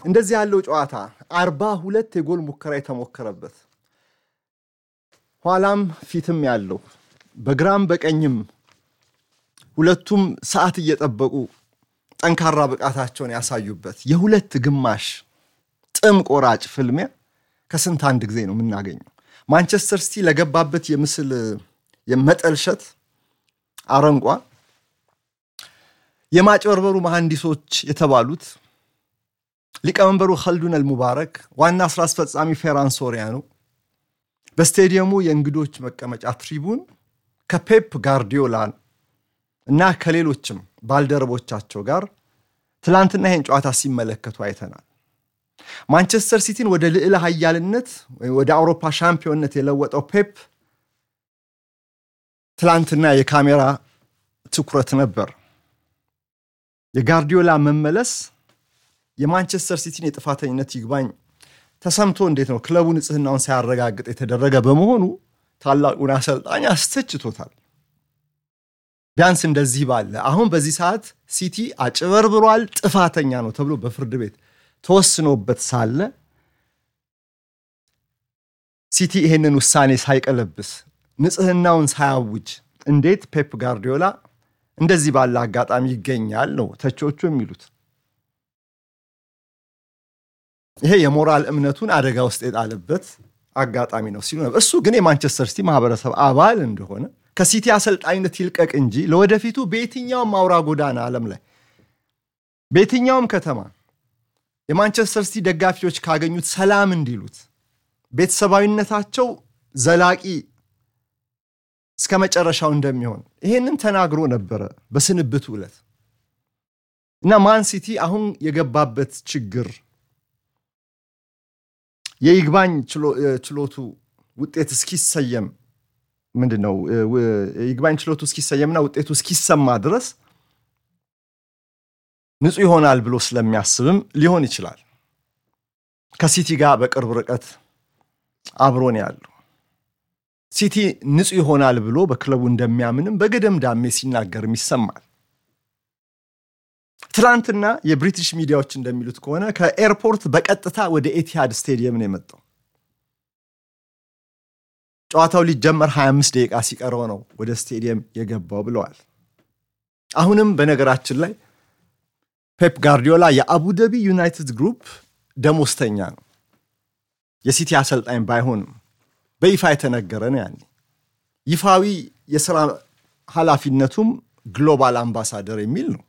እንደዚህ ያለው ጨዋታ አርባ ሁለት የጎል ሙከራ የተሞከረበት ኋላም ፊትም ያለው በግራም በቀኝም ሁለቱም ሰዓት እየጠበቁ ጠንካራ ብቃታቸውን ያሳዩበት የሁለት ግማሽ ጥም ቆራጭ ፍልሚያ ከስንት አንድ ጊዜ ነው የምናገኘው። ማንቸስተር ሲቲ ለገባበት የምስል የመጠልሸት አረንቋ የማጭበርበሩ መሐንዲሶች የተባሉት ሊቀመንበሩ ኸልዱን አልሙባረክ፣ ዋና ስራ አስፈጻሚ ፌራን ሶሪያኖ በስቴዲየሙ የእንግዶች መቀመጫ ትሪቡን ከፔፕ ጋርዲዮላ እና ከሌሎችም ባልደረቦቻቸው ጋር ትላንትና ይህን ጨዋታ ሲመለከቱ አይተናል። ማንቸስተር ሲቲን ወደ ልዕለ ኃያልነት ወደ አውሮፓ ሻምፒዮንነት የለወጠው ፔፕ ትላንትና የካሜራ ትኩረት ነበር። የጋርዲዮላ መመለስ የማንቸስተር ሲቲን የጥፋተኝነት ይግባኝ ተሰምቶ እንዴት ነው ክለቡ ንጽህናውን ሳያረጋግጥ የተደረገ በመሆኑ ታላቁን አሰልጣኝ አስተችቶታል። ቢያንስ እንደዚህ ባለ አሁን በዚህ ሰዓት ሲቲ አጭበርብሯል፣ ጥፋተኛ ነው ተብሎ በፍርድ ቤት ተወስኖበት ሳለ ሲቲ ይሄንን ውሳኔ ሳይቀለብስ ንጽህናውን ሳያውጅ እንዴት ፔፕ ጋርዲዮላ እንደዚህ ባለ አጋጣሚ ይገኛል ነው ተቾቹ የሚሉት። ይሄ የሞራል እምነቱን አደጋ ውስጥ የጣለበት አጋጣሚ ነው ሲሉ ነበር። እሱ ግን የማንቸስተር ሲቲ ማህበረሰብ አባል እንደሆነ ከሲቲ አሰልጣኝነት ይልቀቅ እንጂ ለወደፊቱ በየትኛውም አውራ ጎዳና ዓለም ላይ በየትኛውም ከተማ የማንቸስተር ሲቲ ደጋፊዎች ካገኙት ሰላም እንዲሉት ቤተሰባዊነታቸው ዘላቂ እስከ መጨረሻው እንደሚሆን ይሄንን ተናግሮ ነበረ በስንብቱ ዕለት እና ማን ሲቲ አሁን የገባበት ችግር የይግባኝ ችሎቱ ውጤት እስኪሰየም ምንድን ነው የይግባኝ ችሎቱ እስኪሰየምና ውጤቱ እስኪሰማ ድረስ ንጹህ ይሆናል ብሎ ስለሚያስብም ሊሆን ይችላል። ከሲቲ ጋር በቅርብ ርቀት አብሮን ያሉ ሲቲ ንጹህ ይሆናል ብሎ በክለቡ እንደሚያምንም በገደም ዳሜ ሲናገርም ይሰማል። ትናንትና የብሪቲሽ ሚዲያዎች እንደሚሉት ከሆነ ከኤርፖርት በቀጥታ ወደ ኤቲሃድ ስቴዲየም ነው የመጣው። ጨዋታው ሊጀመር 25 ደቂቃ ሲቀረው ነው ወደ ስቴዲየም የገባው ብለዋል። አሁንም በነገራችን ላይ ፔፕ ጋርዲዮላ የአቡዳቢ ዩናይትድ ግሩፕ ደሞዝተኛ ነው። የሲቲ አሰልጣኝ ባይሆንም በይፋ የተነገረ ነው። ያኔ ይፋዊ የስራ ኃላፊነቱም ግሎባል አምባሳደር የሚል ነው።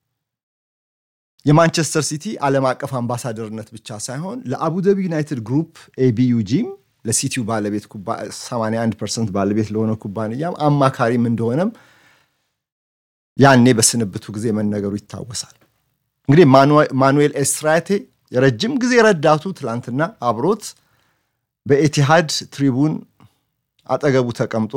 የማንቸስተር ሲቲ ዓለም አቀፍ አምባሳደርነት ብቻ ሳይሆን ለአቡዳቢ ዩናይትድ ግሩፕ ኤቢዩጂም ለሲቲው ባለቤት 81 ፐርሰንት ባለቤት ለሆነ ኩባንያም አማካሪም እንደሆነም ያኔ በስንብቱ ጊዜ መነገሩ ይታወሳል። እንግዲህ ማኑኤል ኤስትራቴ የረጅም ጊዜ ረዳቱ ትላንትና አብሮት በኤቲሃድ ትሪቡን አጠገቡ ተቀምጦ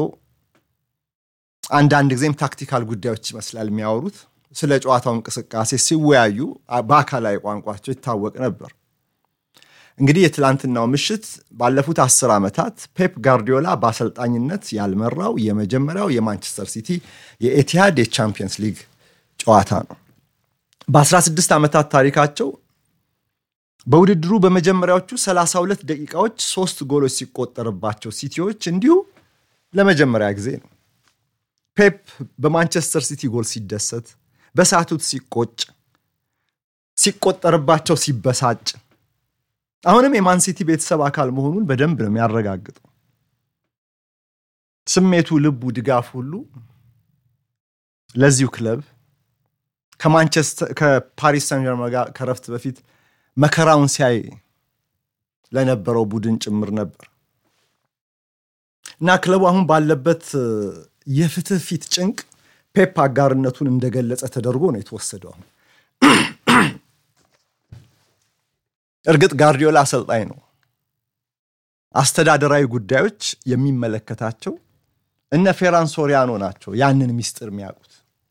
አንዳንድ ጊዜም ታክቲካል ጉዳዮች ይመስላል የሚያወሩት ስለ ጨዋታው እንቅስቃሴ ሲወያዩ በአካላዊ ቋንቋቸው ይታወቅ ነበር። እንግዲህ የትላንትናው ምሽት ባለፉት አስር ዓመታት ፔፕ ጋርዲዮላ በአሰልጣኝነት ያልመራው የመጀመሪያው የማንቸስተር ሲቲ የኤቲሃድ የቻምፒየንስ ሊግ ጨዋታ ነው። በ16 ዓመታት ታሪካቸው በውድድሩ በመጀመሪያዎቹ 32 ደቂቃዎች ሶስት ጎሎች ሲቆጠርባቸው ሲቲዎች እንዲሁ ለመጀመሪያ ጊዜ ነው። ፔፕ በማንቸስተር ሲቲ ጎል ሲደሰት፣ በሳቱት ሲቆጭ፣ ሲቆጠርባቸው ሲበሳጭ አሁንም የማን ሲቲ ቤተሰብ አካል መሆኑን በደንብ ነው የሚያረጋግጠው። ስሜቱ፣ ልቡ፣ ድጋፍ ሁሉ ለዚሁ ክለብ ከማንቸስተር ከፓሪስ ሳን ጀርመን ጋር ከረፍት በፊት መከራውን ሲያይ ለነበረው ቡድን ጭምር ነበር እና ክለቡ አሁን ባለበት የፍትህ ፊት ጭንቅ ፔፕ አጋርነቱን እንደገለጸ ተደርጎ ነው የተወሰደው። አሁን እርግጥ ጋርዲዮላ አሰልጣኝ ነው። አስተዳደራዊ ጉዳዮች የሚመለከታቸው እነ ፌራን ሶሪያኖ ናቸው ያንን ሚስጥር የሚያውቁት።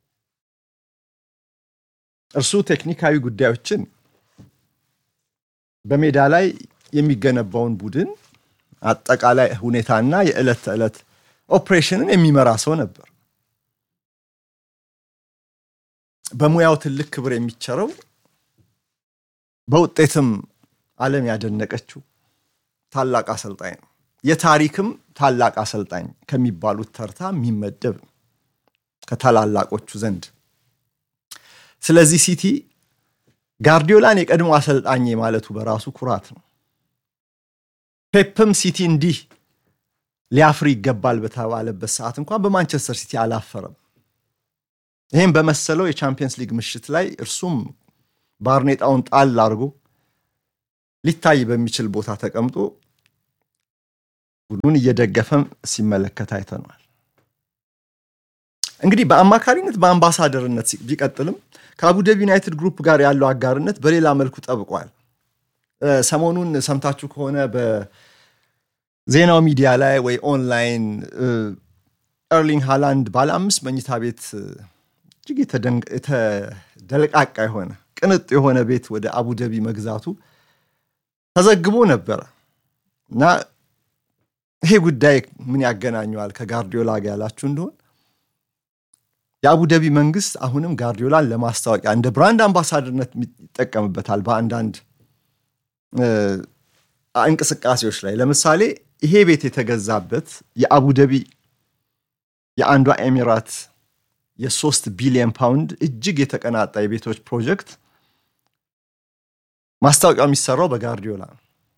እርሱ ቴክኒካዊ ጉዳዮችን በሜዳ ላይ የሚገነባውን ቡድን አጠቃላይ ሁኔታና የዕለት ተዕለት ኦፕሬሽንን የሚመራ ሰው ነበር። በሙያው ትልቅ ክብር የሚቸረው በውጤትም ዓለም ያደነቀችው ታላቅ አሰልጣኝ ነው። የታሪክም ታላቅ አሰልጣኝ ከሚባሉት ተርታ የሚመደብ ነው ከታላላቆቹ ዘንድ። ስለዚህ ሲቲ ጋርዲዮላን የቀድሞ አሰልጣኝ ማለቱ በራሱ ኩራት ነው። ፔፕም ሲቲ እንዲህ ሊያፍር ይገባል በተባለበት ሰዓት እንኳን በማንቸስተር ሲቲ አላፈረም። ይህም በመሰለው የቻምፒየንስ ሊግ ምሽት ላይ እርሱም ባርኔጣውን ጣል አድርጎ ሊታይ በሚችል ቦታ ተቀምጦ ቡድኑን እየደገፈም ሲመለከት አይተነዋል። እንግዲህ በአማካሪነት በአምባሳደርነት ቢቀጥልም ከአቡደቢ ዩናይትድ ግሩፕ ጋር ያለው አጋርነት በሌላ መልኩ ጠብቋል። ሰሞኑን ሰምታችሁ ከሆነ በዜናው ሚዲያ ላይ ወይ ኦንላይን ኤርሊንግ ሃላንድ ባለ አምስት መኝታ ቤት እጅግ የተደለቃቃ የሆነ ቅንጥ የሆነ ቤት ወደ አቡደቢ መግዛቱ ተዘግቦ ነበረ እና ይሄ ጉዳይ ምን ያገናኘዋል ከጋርዲዮላ ጋር ያላችሁ እንደሆን የአቡደቢ መንግስት አሁንም ጋርዲዮላን ለማስታወቂያ እንደ ብራንድ አምባሳደርነት ይጠቀምበታል በአንዳንድ እንቅስቃሴዎች ላይ። ለምሳሌ ይሄ ቤት የተገዛበት የአቡደቢ የአንዷ ኤሚራት የሶስት ቢሊዮን ፓውንድ እጅግ የተቀናጣ የቤቶች ፕሮጀክት ማስታወቂያው የሚሰራው በጋርዲዮላ ነው።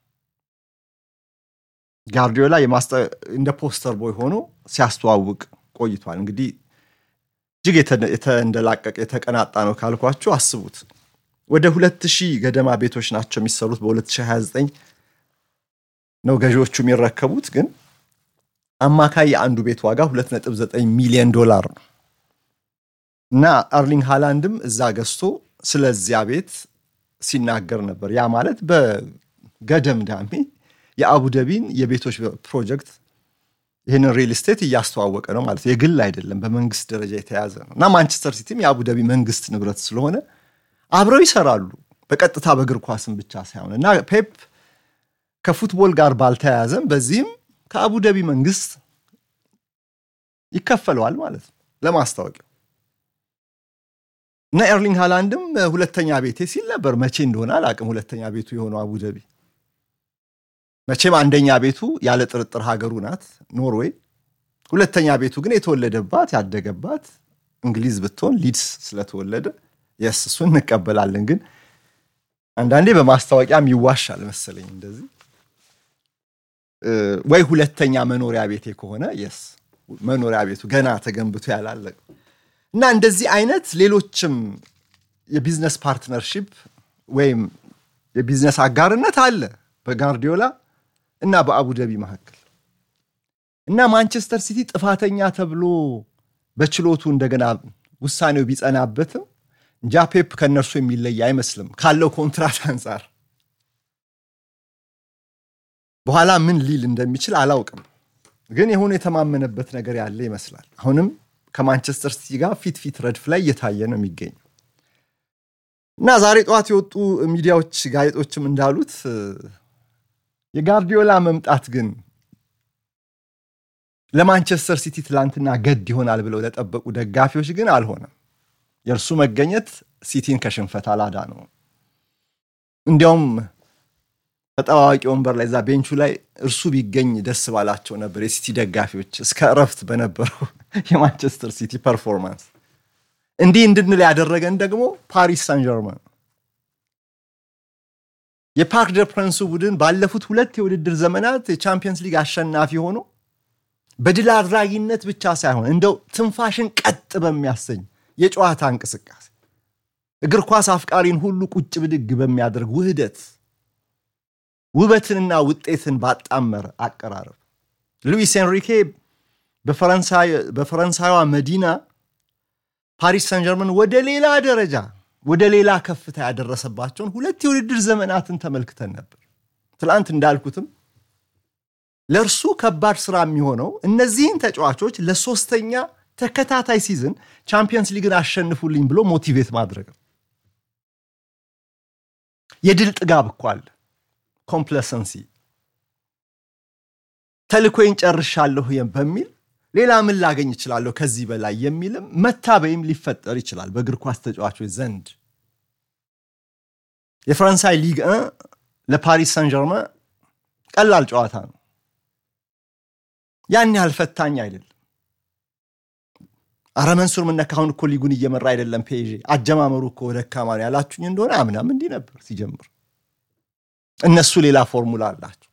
ጋርዲዮላ እንደ ፖስተር ቦይ ሆኖ ሲያስተዋውቅ ቆይቷል። እንግዲህ እጅግ የተንደላቀቀ የተቀናጣ ነው ካልኳችሁ አስቡት። ወደ ሁለት ሺህ ገደማ ቤቶች ናቸው የሚሰሩት። በ2029 ነው ገዢዎቹ የሚረከቡት። ግን አማካይ የአንዱ ቤት ዋጋ 2.9 ሚሊዮን ዶላር ነው እና አርሊንግ ሃላንድም እዛ ገዝቶ ስለዚያ ቤት ሲናገር ነበር። ያ ማለት በገደም ዳሜ የአቡደቢን የቤቶች ፕሮጀክት ይህንን ሪል ስቴት እያስተዋወቀ ነው ማለት የግል አይደለም፣ በመንግስት ደረጃ የተያዘ ነው እና ማንቸስተር ሲቲም የአቡደቢ መንግስት ንብረት ስለሆነ አብረው ይሰራሉ፣ በቀጥታ በእግር ኳስም ብቻ ሳይሆን እና ፔፕ ከፉትቦል ጋር ባልተያያዘም በዚህም ከአቡደቢ መንግስት ይከፈለዋል ማለት ነው ለማስታወቂያው እና ኤርሊንግ ሃላንድም ሁለተኛ ቤቴ ሲል ነበር። መቼ እንደሆነ አላቅም። ሁለተኛ ቤቱ የሆነው አቡደቢ መቼም አንደኛ ቤቱ ያለ ጥርጥር ሀገሩ ናት ኖርዌይ። ሁለተኛ ቤቱ ግን የተወለደባት ያደገባት እንግሊዝ ብትሆን ሊድስ ስለተወለደ የስ እሱን እንቀበላለን። ግን አንዳንዴ በማስታወቂያም ይዋሻል መሰለኝ እንደዚህ ወይ ሁለተኛ መኖሪያ ቤቴ ከሆነ የስ መኖሪያ ቤቱ ገና ተገንብቶ ያላለቀ እና እንደዚህ አይነት ሌሎችም የቢዝነስ ፓርትነርሺፕ ወይም የቢዝነስ አጋርነት አለ በጋርዲዮላ እና በአቡደቢ መካከል እና ማንቸስተር ሲቲ ጥፋተኛ ተብሎ በችሎቱ እንደገና ውሳኔው ቢጸናበትም እንጃ ፔፕ ከእነርሱ የሚለይ አይመስልም ካለው ኮንትራት አንጻር። በኋላ ምን ሊል እንደሚችል አላውቅም፣ ግን የሆነ የተማመነበት ነገር ያለ ይመስላል። አሁንም ከማንቸስተር ሲቲ ጋር ፊት ፊት ረድፍ ላይ እየታየ ነው የሚገኘው እና ዛሬ ጠዋት የወጡ ሚዲያዎች ጋዜጦችም እንዳሉት የጋርዲዮላ መምጣት ግን ለማንቸስተር ሲቲ ትላንትና ገድ ይሆናል ብለው ለጠበቁ ደጋፊዎች ግን አልሆነም። የእርሱ መገኘት ሲቲን ከሽንፈት አላዳ ነው። እንዲያውም ተጠባባቂ ወንበር ላይ እዛ ቤንቹ ላይ እርሱ ቢገኝ ደስ ባላቸው ነበር የሲቲ ደጋፊዎች እስከ እረፍት በነበረው የማንቸስተር ሲቲ ፐርፎርማንስ። እንዲህ እንድንል ያደረገን ደግሞ ፓሪስ ሳን ጀርመን የፓርክ ደ ፕረንሱ ቡድን ባለፉት ሁለት የውድድር ዘመናት የቻምፒየንስ ሊግ አሸናፊ ሆኖ በድል አድራጊነት ብቻ ሳይሆን እንደው ትንፋሽን ቀጥ በሚያሰኝ የጨዋታ እንቅስቃሴ እግር ኳስ አፍቃሪን ሁሉ ቁጭ ብድግ በሚያደርግ ውህደት ውበትንና ውጤትን ባጣመረ አቀራረብ ሉዊስ ኤንሪኬ በፈረንሳይዋ መዲና ፓሪስ ሰን ጀርመን ወደ ሌላ ደረጃ ወደ ሌላ ከፍታ ያደረሰባቸውን ሁለት የውድድር ዘመናትን ተመልክተን ነበር። ትላንት እንዳልኩትም ለእርሱ ከባድ ስራ የሚሆነው እነዚህን ተጫዋቾች ለሶስተኛ ተከታታይ ሲዝን ቻምፒየንስ ሊግን አሸንፉልኝ ብሎ ሞቲቬት ማድረግ ነው። የድል ጥጋብ እኮ አለ። ኮምፕለሰንሲ ተልኮይን ጨርሻለሁ በሚል ሌላ ምን ላገኝ እችላለሁ ከዚህ በላይ የሚልም መታበይም ሊፈጠር ይችላል በእግር ኳስ ተጫዋቾች ዘንድ። የፈረንሳይ ሊግ ለፓሪስ ሰን ጀርመ ቀላል ጨዋታ ነው። ያን ያህል ፈታኝ አይደለም። አረ መንሱር ምነካ አሁን እኮ ሊጉን እየመራ አይደለም ፔዤ አጀማመሩ እኮ ደካማ ነው ያላችሁኝ እንደሆነ አምናም እንዲህ ነበር ሲጀምር። እነሱ ሌላ ፎርሙላ አላቸው።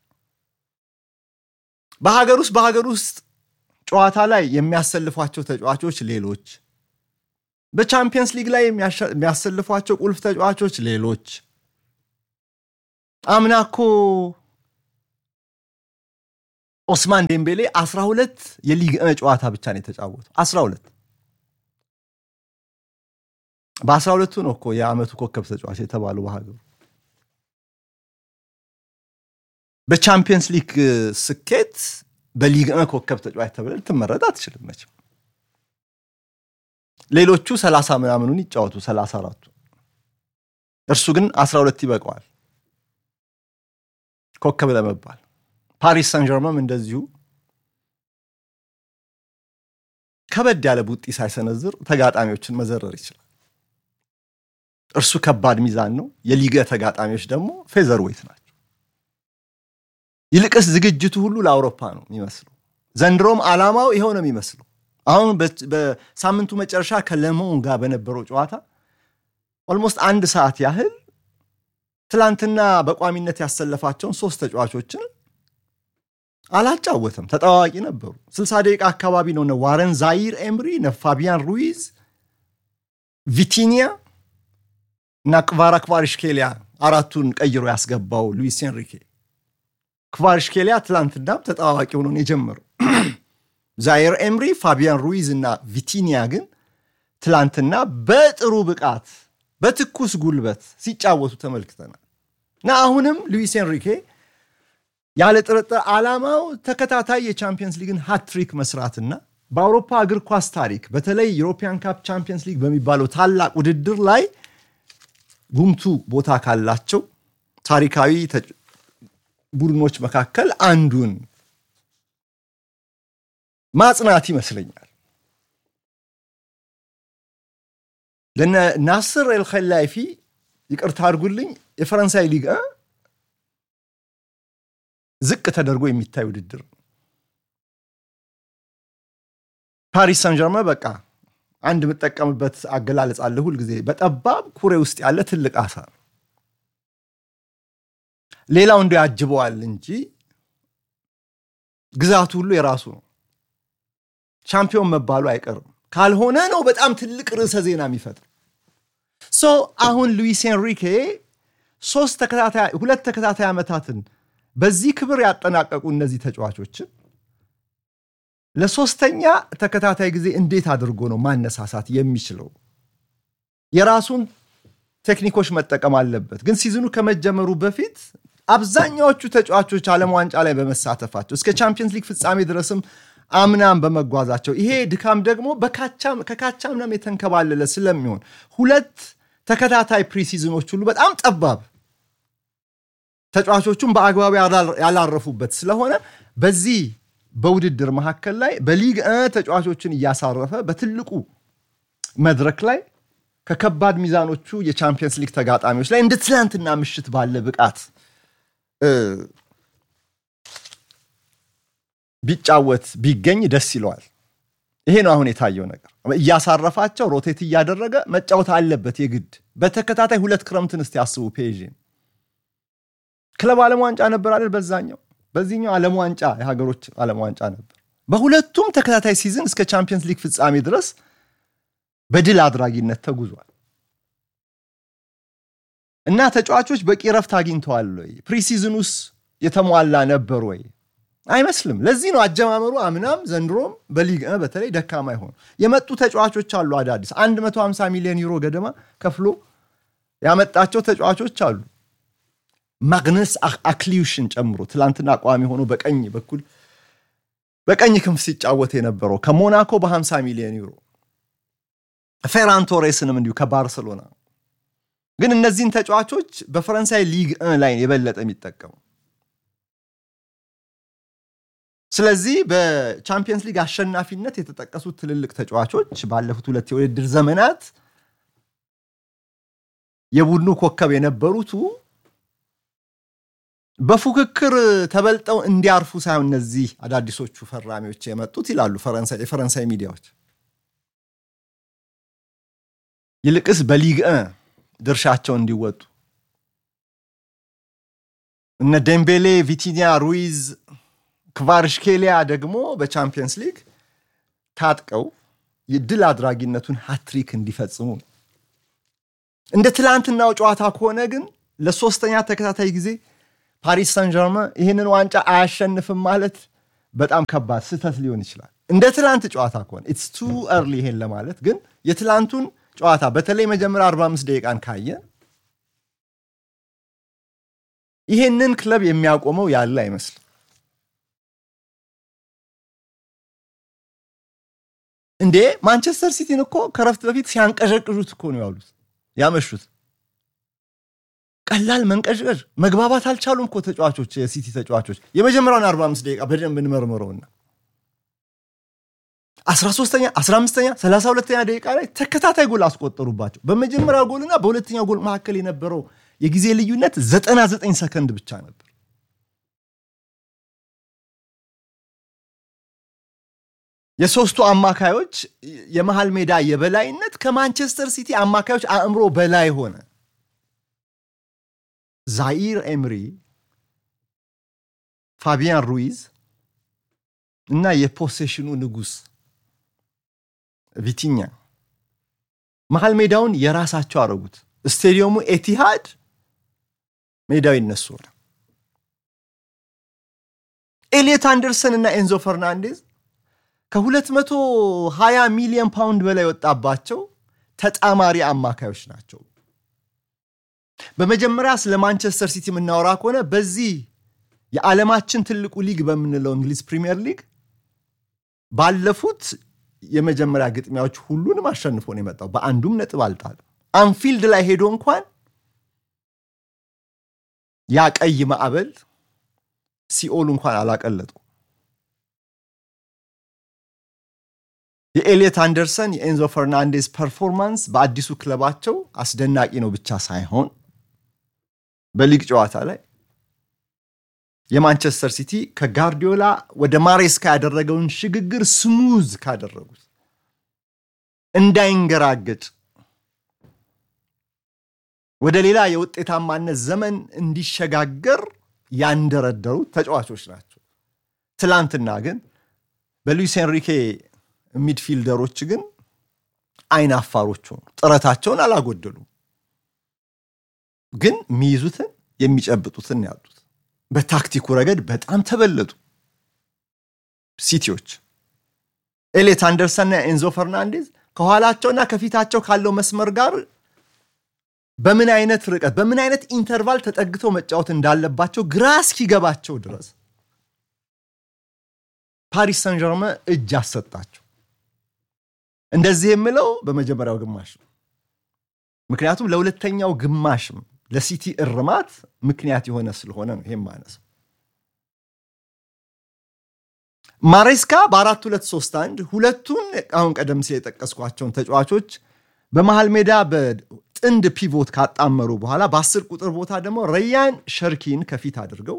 በሀገር ውስጥ በሀገር ውስጥ ጨዋታ ላይ የሚያሰልፏቸው ተጫዋቾች ሌሎች፣ በቻምፒየንስ ሊግ ላይ የሚያሰልፏቸው ቁልፍ ተጫዋቾች ሌሎች። አምና እኮ ኦስማን ዴምቤሌ 12 የሊግ ጨዋታ ብቻ ነው የተጫወተው። 12 በ12ቱ ነው እኮ የዓመቱ ኮከብ ተጫዋች የተባለው በሀገሩ። በቻምፒየንስ ሊግ ስኬት በሊግ ኮከብ ተጫዋች ተብለ ልትመረጥ አትችልም መቼም። ሌሎቹ 30 ምናምኑን ይጫወቱ 34ቱ፣ እርሱ ግን 12 ይበቀዋል ኮከብ ለመባል። ፓሪስ ሰን ጀርመም እንደዚሁ ከበድ ያለ ቡጢ ሳይሰነዝር ተጋጣሚዎችን መዘረር ይችላል። እርሱ ከባድ ሚዛን ነው። የሊገ ተጋጣሚዎች ደግሞ ፌዘር ዌይት ናቸው። ይልቅስ ዝግጅቱ ሁሉ ለአውሮፓ ነው የሚመስለው። ዘንድሮም ዓላማው ይኸው ነው የሚመስለው። አሁን በሳምንቱ መጨረሻ ከለሞን ጋር በነበረው ጨዋታ ኦልሞስት አንድ ሰዓት ያህል ትላንትና በቋሚነት ያሰለፋቸውን ሶስት ተጫዋቾችን አላጫወተም። ተጠዋዋቂ ነበሩ። ስልሳ ደቂቃ አካባቢ ነው እነ ዋረን ዛይር ኤምሪ፣ እነ ፋቢያን ሩይዝ፣ ቪቲኒያ እና ክቫራ ክቫሪሽኬሊያ አራቱን ቀይሮ ያስገባው ሉዊስ ኤንሪኬ። ክቫሪሽኬሊያ ትላንትናም ተጠዋዋቂ ሆኖ ነው የጀመረው። ዛይር ኤምሪ፣ ፋቢያን ሩይዝ እና ቪቲኒያ ግን ትላንትና በጥሩ ብቃት በትኩስ ጉልበት ሲጫወቱ ተመልክተናል እና አሁንም ሉዊስ ኤንሪኬ ያለ ጥርጥር ዓላማው ተከታታይ የቻምፒየንስ ሊግን ሃትሪክ መስራትና በአውሮፓ እግር ኳስ ታሪክ በተለይ ዩሮፒያን ካፕ ቻምፒየንስ ሊግ በሚባለው ታላቅ ውድድር ላይ ጉምቱ ቦታ ካላቸው ታሪካዊ ቡድኖች መካከል አንዱን ማጽናት ይመስለኛል። ለነ ናስር ኤልኸላይፊ ይቅርታ አድርጉልኝ፣ የፈረንሳይ ሊግ ዝቅ ተደርጎ የሚታይ ውድድር ነው። ፓሪስ ሰን ጀርመ በቃ አንድ የምጠቀምበት አገላለጽ አለ ሁልጊዜ በጠባብ ኩሬ ውስጥ ያለ ትልቅ አሳ ነው። ሌላው እንደ ያጅበዋል እንጂ ግዛቱ ሁሉ የራሱ ነው። ሻምፒዮን መባሉ አይቀርም። ካልሆነ ነው በጣም ትልቅ ርዕሰ ዜና የሚፈጥር ሶ አሁን ሉዊስ ኤንሪኬ ሶስት ተከታታይ ሁለት ተከታታይ ዓመታትን በዚህ ክብር ያጠናቀቁ እነዚህ ተጫዋቾችን ለሶስተኛ ተከታታይ ጊዜ እንዴት አድርጎ ነው ማነሳሳት የሚችለው? የራሱን ቴክኒኮች መጠቀም አለበት። ግን ሲዝኑ ከመጀመሩ በፊት አብዛኛዎቹ ተጫዋቾች ዓለም ዋንጫ ላይ በመሳተፋቸው እስከ ቻምፒየንስ ሊግ ፍጻሜ ድረስም አምናም በመጓዛቸው ይሄ ድካም ደግሞ ከካቻምናም የተንከባለለ ስለሚሆን ሁለት ተከታታይ ፕሪሲዝኖች ሁሉ በጣም ጠባብ ተጫዋቾቹም በአግባቡ ያላረፉበት ስለሆነ በዚህ በውድድር መካከል ላይ በሊግ ተጫዋቾችን እያሳረፈ በትልቁ መድረክ ላይ ከከባድ ሚዛኖቹ የቻምፒየንስ ሊግ ተጋጣሚዎች ላይ እንደ ትላንትና ምሽት ባለ ብቃት ቢጫወት ቢገኝ ደስ ይለዋል። ይሄ ነው አሁን የታየው ነገር። እያሳረፋቸው ሮቴት እያደረገ መጫወት አለበት የግድ። በተከታታይ ሁለት ክረምትን እስቲ ያስቡ። ፔዥን ክለብ ዓለም ዋንጫ ነበር አይደል? በዛኛው በዚህኛው ዓለም ዋንጫ የሀገሮች ዓለም ዋንጫ ነበር። በሁለቱም ተከታታይ ሲዝን እስከ ቻምፒየንስ ሊግ ፍጻሜ ድረስ በድል አድራጊነት ተጉዟል እና ተጫዋቾች በቂ ረፍት አግኝተዋል ወይ? ፕሪሲዝኑስ የተሟላ ነበር ወይ? አይመስልም። ለዚህ ነው አጀማመሩ አምናም ዘንድሮም በሊግ በተለይ ደካማ ይሆኑ የመጡ ተጫዋቾች አሉ። አዳዲስ 150 ሚሊዮን ዩሮ ገደማ ከፍሎ ያመጣቸው ተጫዋቾች አሉ። ማግነስ አክሊዩሽን ጨምሮ ትላንትና ቋሚ ሆኖ በቀኝ በኩል በቀኝ ክንፍ ሲጫወት የነበረው ከሞናኮ በ50 ሚሊዮን ዩሮ ፌራን ቶሬስንም እንዲሁ ከባርሰሎና ግን እነዚህን ተጫዋቾች በፈረንሳይ ሊግ ላይ የበለጠ የሚጠቀሙ ስለዚህ በቻምፒየንስ ሊግ አሸናፊነት የተጠቀሱት ትልልቅ ተጫዋቾች ባለፉት ሁለት የውድድር ዘመናት የቡድኑ ኮከብ የነበሩቱ በፉክክር ተበልጠው እንዲያርፉ ሳይሆን እነዚህ አዳዲሶቹ ፈራሚዎች የመጡት ይላሉ የፈረንሳይ ሚዲያዎች፣ ይልቅስ በሊግ ድርሻቸው እንዲወጡ እነ ዴምቤሌ፣ ቪቲኒያ፣ ሩይዝ፣ ክቫርሽኬሊያ ደግሞ በቻምፒየንስ ሊግ ታጥቀው የድል አድራጊነቱን ሃትሪክ እንዲፈጽሙ ነው። እንደ ትላንትናው ጨዋታ ከሆነ ግን ለሶስተኛ ተከታታይ ጊዜ ፓሪስ ሳን ጀርመን ይህንን ዋንጫ አያሸንፍም ማለት በጣም ከባድ ስህተት ሊሆን ይችላል። እንደ ትላንት ጨዋታ ከሆነ ኢትስ ቱ እርሊ ይሄን ለማለት ግን የትላንቱን ጨዋታ በተለይ መጀመሪያ 45 ደቂቃን ካየ ይሄንን ክለብ የሚያቆመው ያለ አይመስልም። እንዴ ማንቸስተር ሲቲን እኮ ከረፍት በፊት ሲያንቀዠቅዡት እኮ ነው ያሉት ያመሹት። ቀላል መንቀዥቀዥ መግባባት አልቻሉም እኮ ተጫዋቾች፣ የሲቲ ተጫዋቾች። የመጀመሪያውን 45 ደቂቃ በደንብ እንመርምረውና 13ኛ፣ 15ኛ፣ 32ኛ ደቂቃ ላይ ተከታታይ ጎል አስቆጠሩባቸው። በመጀመሪያው ጎልና በሁለተኛው ጎል መካከል የነበረው የጊዜ ልዩነት 99 ሰከንድ ብቻ ነበር። የሶስቱ አማካዮች የመሃል ሜዳ የበላይነት ከማንቸስተር ሲቲ አማካዮች አእምሮ በላይ ሆነ። ዛኢር ኤምሪ፣ ፋቢያን ሩይዝ እና የፖሴሽኑ ንጉሥ ቪቲኛ መሃል ሜዳውን የራሳቸው አረጉት። ስቴዲየሙ ኤቲሃድ ሜዳው ይነሱ ሆነ። ኤሊየት አንደርሰን እና ኤንዞ ፈርናንዴዝ ከ220 ሚሊዮን ፓውንድ በላይ ወጣባቸው ተጣማሪ አማካዮች ናቸው። በመጀመሪያ ስለ ማንቸስተር ሲቲ የምናወራ ከሆነ በዚህ የዓለማችን ትልቁ ሊግ በምንለው እንግሊዝ ፕሪሚየር ሊግ ባለፉት የመጀመሪያ ግጥሚያዎች ሁሉንም አሸንፎ ነው የመጣው። በአንዱም ነጥብ አልጣለም። አንፊልድ ላይ ሄዶ እንኳን ያ ቀይ ማዕበል ሲኦል እንኳን አላቀለጡ። የኤሊየት አንደርሰን የኤንዞ ፈርናንዴዝ ፐርፎርማንስ በአዲሱ ክለባቸው አስደናቂ ነው ብቻ ሳይሆን በሊግ ጨዋታ ላይ የማንቸስተር ሲቲ ከጋርዲዮላ ወደ ማሬስካ ያደረገውን ሽግግር ስሙዝ ካደረጉት እንዳይንገራገጭ ወደ ሌላ የውጤታማነት ዘመን እንዲሸጋገር ያንደረደሩ ተጫዋቾች ናቸው። ትላንትና ግን በሉዊስ ኤንሪኬ ሚድፊልደሮች ግን አይን አፋሮች ሆኑ። ጥረታቸውን አላጎደሉም፣ ግን የሚይዙትን የሚጨብጡትን ያጡት። በታክቲኩ ረገድ በጣም ተበለጡ ሲቲዎች። ኤሌት አንደርሰንና ኤንዞ ፈርናንዴዝ ከኋላቸውና ከፊታቸው ካለው መስመር ጋር በምን አይነት ርቀት በምን አይነት ኢንተርቫል ተጠግተው መጫወት እንዳለባቸው ግራ እስኪገባቸው ድረስ ፓሪስ ሰን ጀርመን እጅ አሰጣቸው። እንደዚህ የምለው በመጀመሪያው ግማሽ ነው። ምክንያቱም ለሁለተኛው ግማሽም ለሲቲ እርማት ምክንያት የሆነ ስለሆነ ነው። ይሄም ማነስ ማሬስካ በአራት ሁለት ሶስት አንድ ሁለቱን አሁን ቀደም ሲል የጠቀስኳቸውን ተጫዋቾች በመሃል ሜዳ በጥንድ ፒቮት ካጣመሩ በኋላ በአስር ቁጥር ቦታ ደግሞ ረያን ሸርኪን ከፊት አድርገው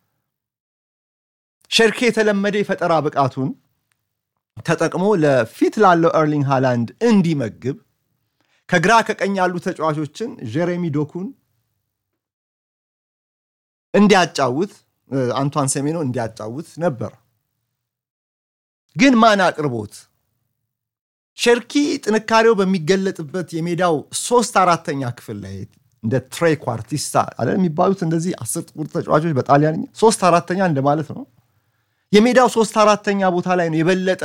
ሸርኪ የተለመደ የፈጠራ ብቃቱን ተጠቅሞ ለፊት ላለው ኤርሊንግ ሃላንድ እንዲመግብ ከግራ ከቀኝ ያሉ ተጫዋቾችን ጀሬሚ ዶኩን እንዲያጫውት አንቷን ሴሜኖ እንዲያጫውት ነበር። ግን ማን አቅርቦት ሸርኪ ጥንካሬው በሚገለጥበት የሜዳው ሶስት አራተኛ ክፍል ላይ እንደ ትሬ ኳርቲስታ አለ የሚባሉት እንደዚህ አስር ቁጥር ተጫዋቾች በጣሊያንኛ ሶስት አራተኛ እንደማለት ነው። የሜዳው ሶስት አራተኛ ቦታ ላይ ነው የበለጠ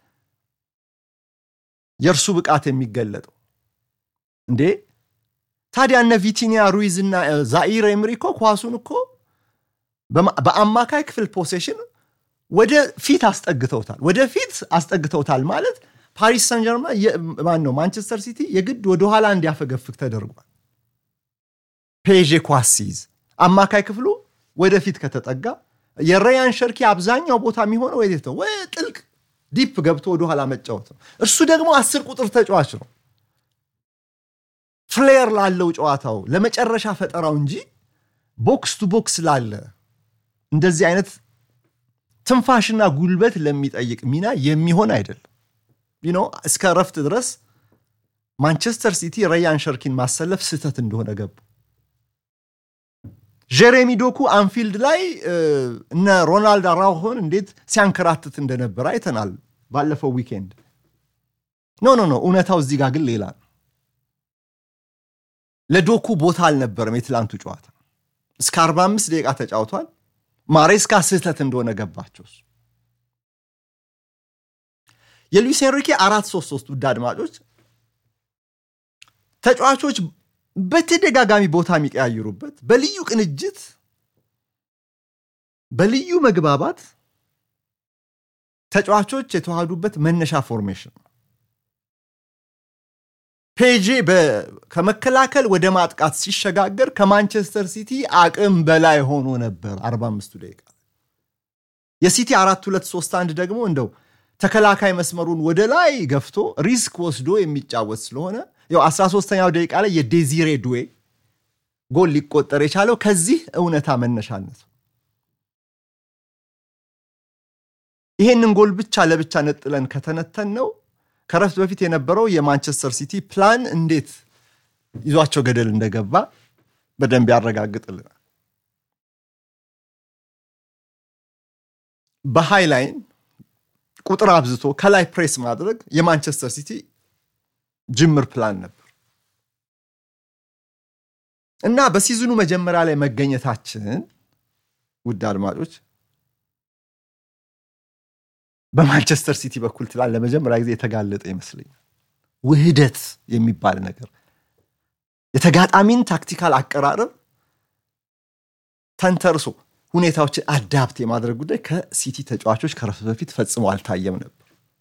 የእርሱ ብቃት የሚገለጠው። እንዴ ታዲያ እነ ቪቲኒያ ሩይዝ እና ዛኢር ኤምሪ እኮ ኳሱን እኮ በአማካይ ክፍል ፖሴሽን ወደ ፊት አስጠግተውታል። ወደ ፊት አስጠግተውታል ማለት ፓሪስ ሰን ጀርማ ማን ነው ማንቸስተር ሲቲ የግድ ወደኋላ እንዲያፈገፍግ ተደርጓል። ፔዤ ኳስ ሲይዝ አማካይ ክፍሉ ወደፊት ከተጠጋ የረያን ሸርኪ አብዛኛው ቦታ የሚሆነው ወዴት ነው? ወይ ጥልቅ ዲፕ ገብቶ ወደኋላ መጫወት ነው። እርሱ ደግሞ አስር ቁጥር ተጫዋች ነው። ፍሌር ላለው ጨዋታው ለመጨረሻ ፈጠራው እንጂ ቦክስ ቱ ቦክስ ላለ እንደዚህ አይነት ትንፋሽና ጉልበት ለሚጠይቅ ሚና የሚሆን አይደለም። ኖ እስከ እረፍት ድረስ ማንቸስተር ሲቲ ረያን ሸርኪን ማሰለፍ ስህተት እንደሆነ ገቡ። ጀሬሚ ዶኩ አንፊልድ ላይ እነ ሮናልድ አራውሆን እንዴት ሲያንከራትት እንደነበረ አይተናል ባለፈው ዊኬንድ። ኖ ኖ ኖ እውነታው እዚህ ጋር ግን ሌላ ነው። ለዶኩ ቦታ አልነበረም የትላንቱ ጨዋታ። እስከ 45 ደቂቃ ተጫውቷል። ማሬስካ ስህተት እንደሆነ ገባቸው። የሉዊስ ኤንሪኬ አራት ሶስት ሶስት ውድ አድማጮች ተጫዋቾች በተደጋጋሚ ቦታ የሚቀያይሩበት በልዩ ቅንጅት በልዩ መግባባት ተጫዋቾች የተዋሃዱበት መነሻ ፎርሜሽን ነው። ፔጄ ከመከላከል ወደ ማጥቃት ሲሸጋገር ከማንቸስተር ሲቲ አቅም በላይ ሆኖ ነበር 45ቱ ደቂቃ። የሲቲ አራት ሁለት ሶስት አንድ ደግሞ እንደው ተከላካይ መስመሩን ወደ ላይ ገፍቶ ሪስክ ወስዶ የሚጫወት ስለሆነ ያው 13ኛው ደቂቃ ላይ የዴዚሬ ዱዌ ጎል ሊቆጠር የቻለው ከዚህ እውነታ መነሻነት ይሄንን ጎል ብቻ ለብቻ ነጥለን ከተነተን ነው ከረፍት በፊት የነበረው የማንቸስተር ሲቲ ፕላን እንዴት ይዟቸው ገደል እንደገባ በደንብ ያረጋግጥልናል። በሃይ ላይን ቁጥር አብዝቶ ከላይ ፕሬስ ማድረግ የማንቸስተር ሲቲ ጅምር ፕላን ነበር እና በሲዝኑ መጀመሪያ ላይ መገኘታችን ውድ አድማጮች በማንቸስተር ሲቲ በኩል ትላል ለመጀመሪያ ጊዜ የተጋለጠ ይመስለኛል። ውህደት የሚባል ነገር የተጋጣሚን ታክቲካል አቀራረብ ተንተርሶ ሁኔታዎችን አዳፕት የማድረግ ጉዳይ ከሲቲ ተጫዋቾች ከረፍት በፊት ፈጽሞ አልታየም ነበር።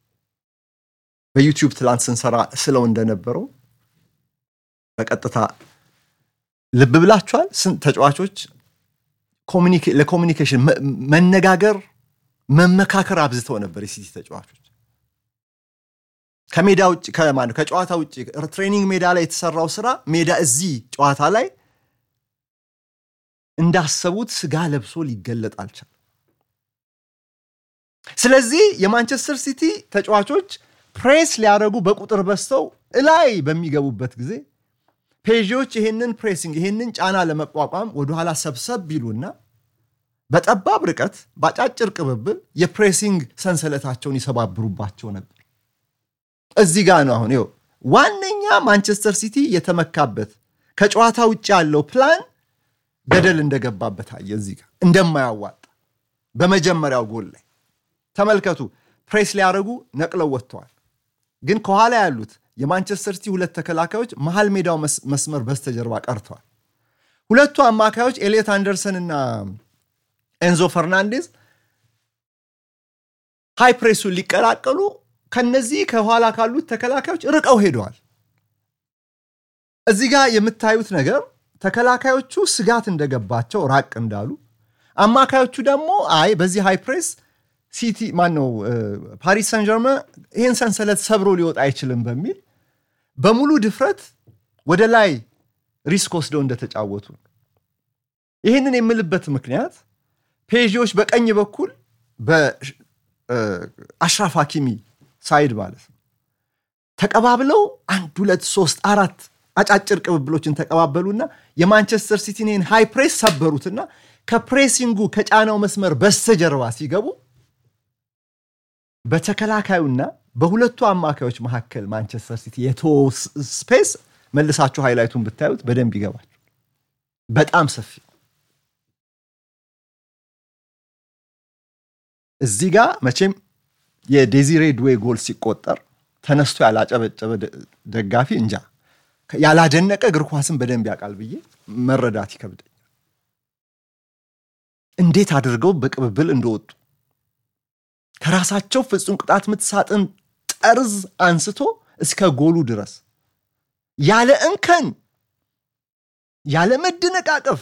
በዩቲዩብ ትላንት ስንሰራ ስለው እንደነበረው በቀጥታ ልብ ብላችኋል። ተጫዋቾች ለኮሚኒኬሽን መነጋገር መመካከር አብዝተው ነበር የሲቲ ተጫዋቾች። ከሜዳ ውጭ ከጨዋታ ውጭ ትሬኒንግ ሜዳ ላይ የተሰራው ስራ ሜዳ እዚህ ጨዋታ ላይ እንዳሰቡት ስጋ ለብሶ ሊገለጥ አልቻለም። ስለዚህ የማንቸስተር ሲቲ ተጫዋቾች ፕሬስ ሊያደርጉ በቁጥር በዝተው እላይ በሚገቡበት ጊዜ ፔዥዎች ይሄንን ፕሬሲንግ ይሄንን ጫና ለመቋቋም ወደኋላ ሰብሰብ ቢሉና በጠባብ ርቀት በአጫጭር ቅብብል የፕሬሲንግ ሰንሰለታቸውን ይሰባብሩባቸው ነበር። እዚህ ጋር ነው አሁን ይኸው ዋነኛ ማንቸስተር ሲቲ የተመካበት ከጨዋታ ውጭ ያለው ፕላን ገደል እንደገባበት አየ። እዚህ ጋር እንደማያዋጣ በመጀመሪያው ጎል ላይ ተመልከቱ። ፕሬስ ሊያደርጉ ነቅለው ወጥተዋል። ግን ከኋላ ያሉት የማንቸስተር ሲቲ ሁለት ተከላካዮች መሃል ሜዳው መስመር በስተጀርባ ቀርተዋል። ሁለቱ አማካዮች ኤሊየት አንደርሰን እና ኤንዞ ፈርናንዴዝ ሃይ ፕሬሱን ሊቀላቀሉ ከነዚህ ከኋላ ካሉት ተከላካዮች ርቀው ሄደዋል። እዚህ ጋር የምታዩት ነገር ተከላካዮቹ ስጋት እንደገባቸው ራቅ እንዳሉ፣ አማካዮቹ ደግሞ አይ በዚህ ሃይ ፕሬስ ሲቲ ማነው ፓሪስ ሰን ጀርመ ይህን ሰንሰለት ሰብሮ ሊወጣ አይችልም በሚል በሙሉ ድፍረት ወደ ላይ ሪስክ ወስደው እንደተጫወቱ ይህንን የምልበት ምክንያት ፔዥዎች በቀኝ በኩል በአሽራፍ ሀኪሚ ሳይድ ማለት ነው ተቀባብለው አንድ ሁለት ሶስት አራት አጫጭር ቅብብሎችን ተቀባበሉና የማንቸስተር ሲቲን ይህን ሃይ ፕሬስ ሰበሩትና ከፕሬሲንጉ ከጫናው መስመር በስተጀርባ ሲገቡ በተከላካዩና በሁለቱ አማካዮች መካከል ማንቸስተር ሲቲ የተወ ስፔስ መልሳችሁ ሃይላይቱን ብታዩት በደንብ ይገባል። በጣም ሰፊ እዚህ ጋር መቼም የዴዚሬ ድዌ ጎል ሲቆጠር ተነስቶ ያላጨበጨበ ደጋፊ እንጃ ያላደነቀ እግር ኳስን በደንብ ያውቃል ብዬ መረዳት ይከብደኛል። እንዴት አድርገው በቅብብል እንደወጡ ከራሳቸው ፍጹም ቅጣት ምት ሳጥን ጠርዝ አንስቶ እስከ ጎሉ ድረስ ያለ እንከን ያለ መደነቃቀፍ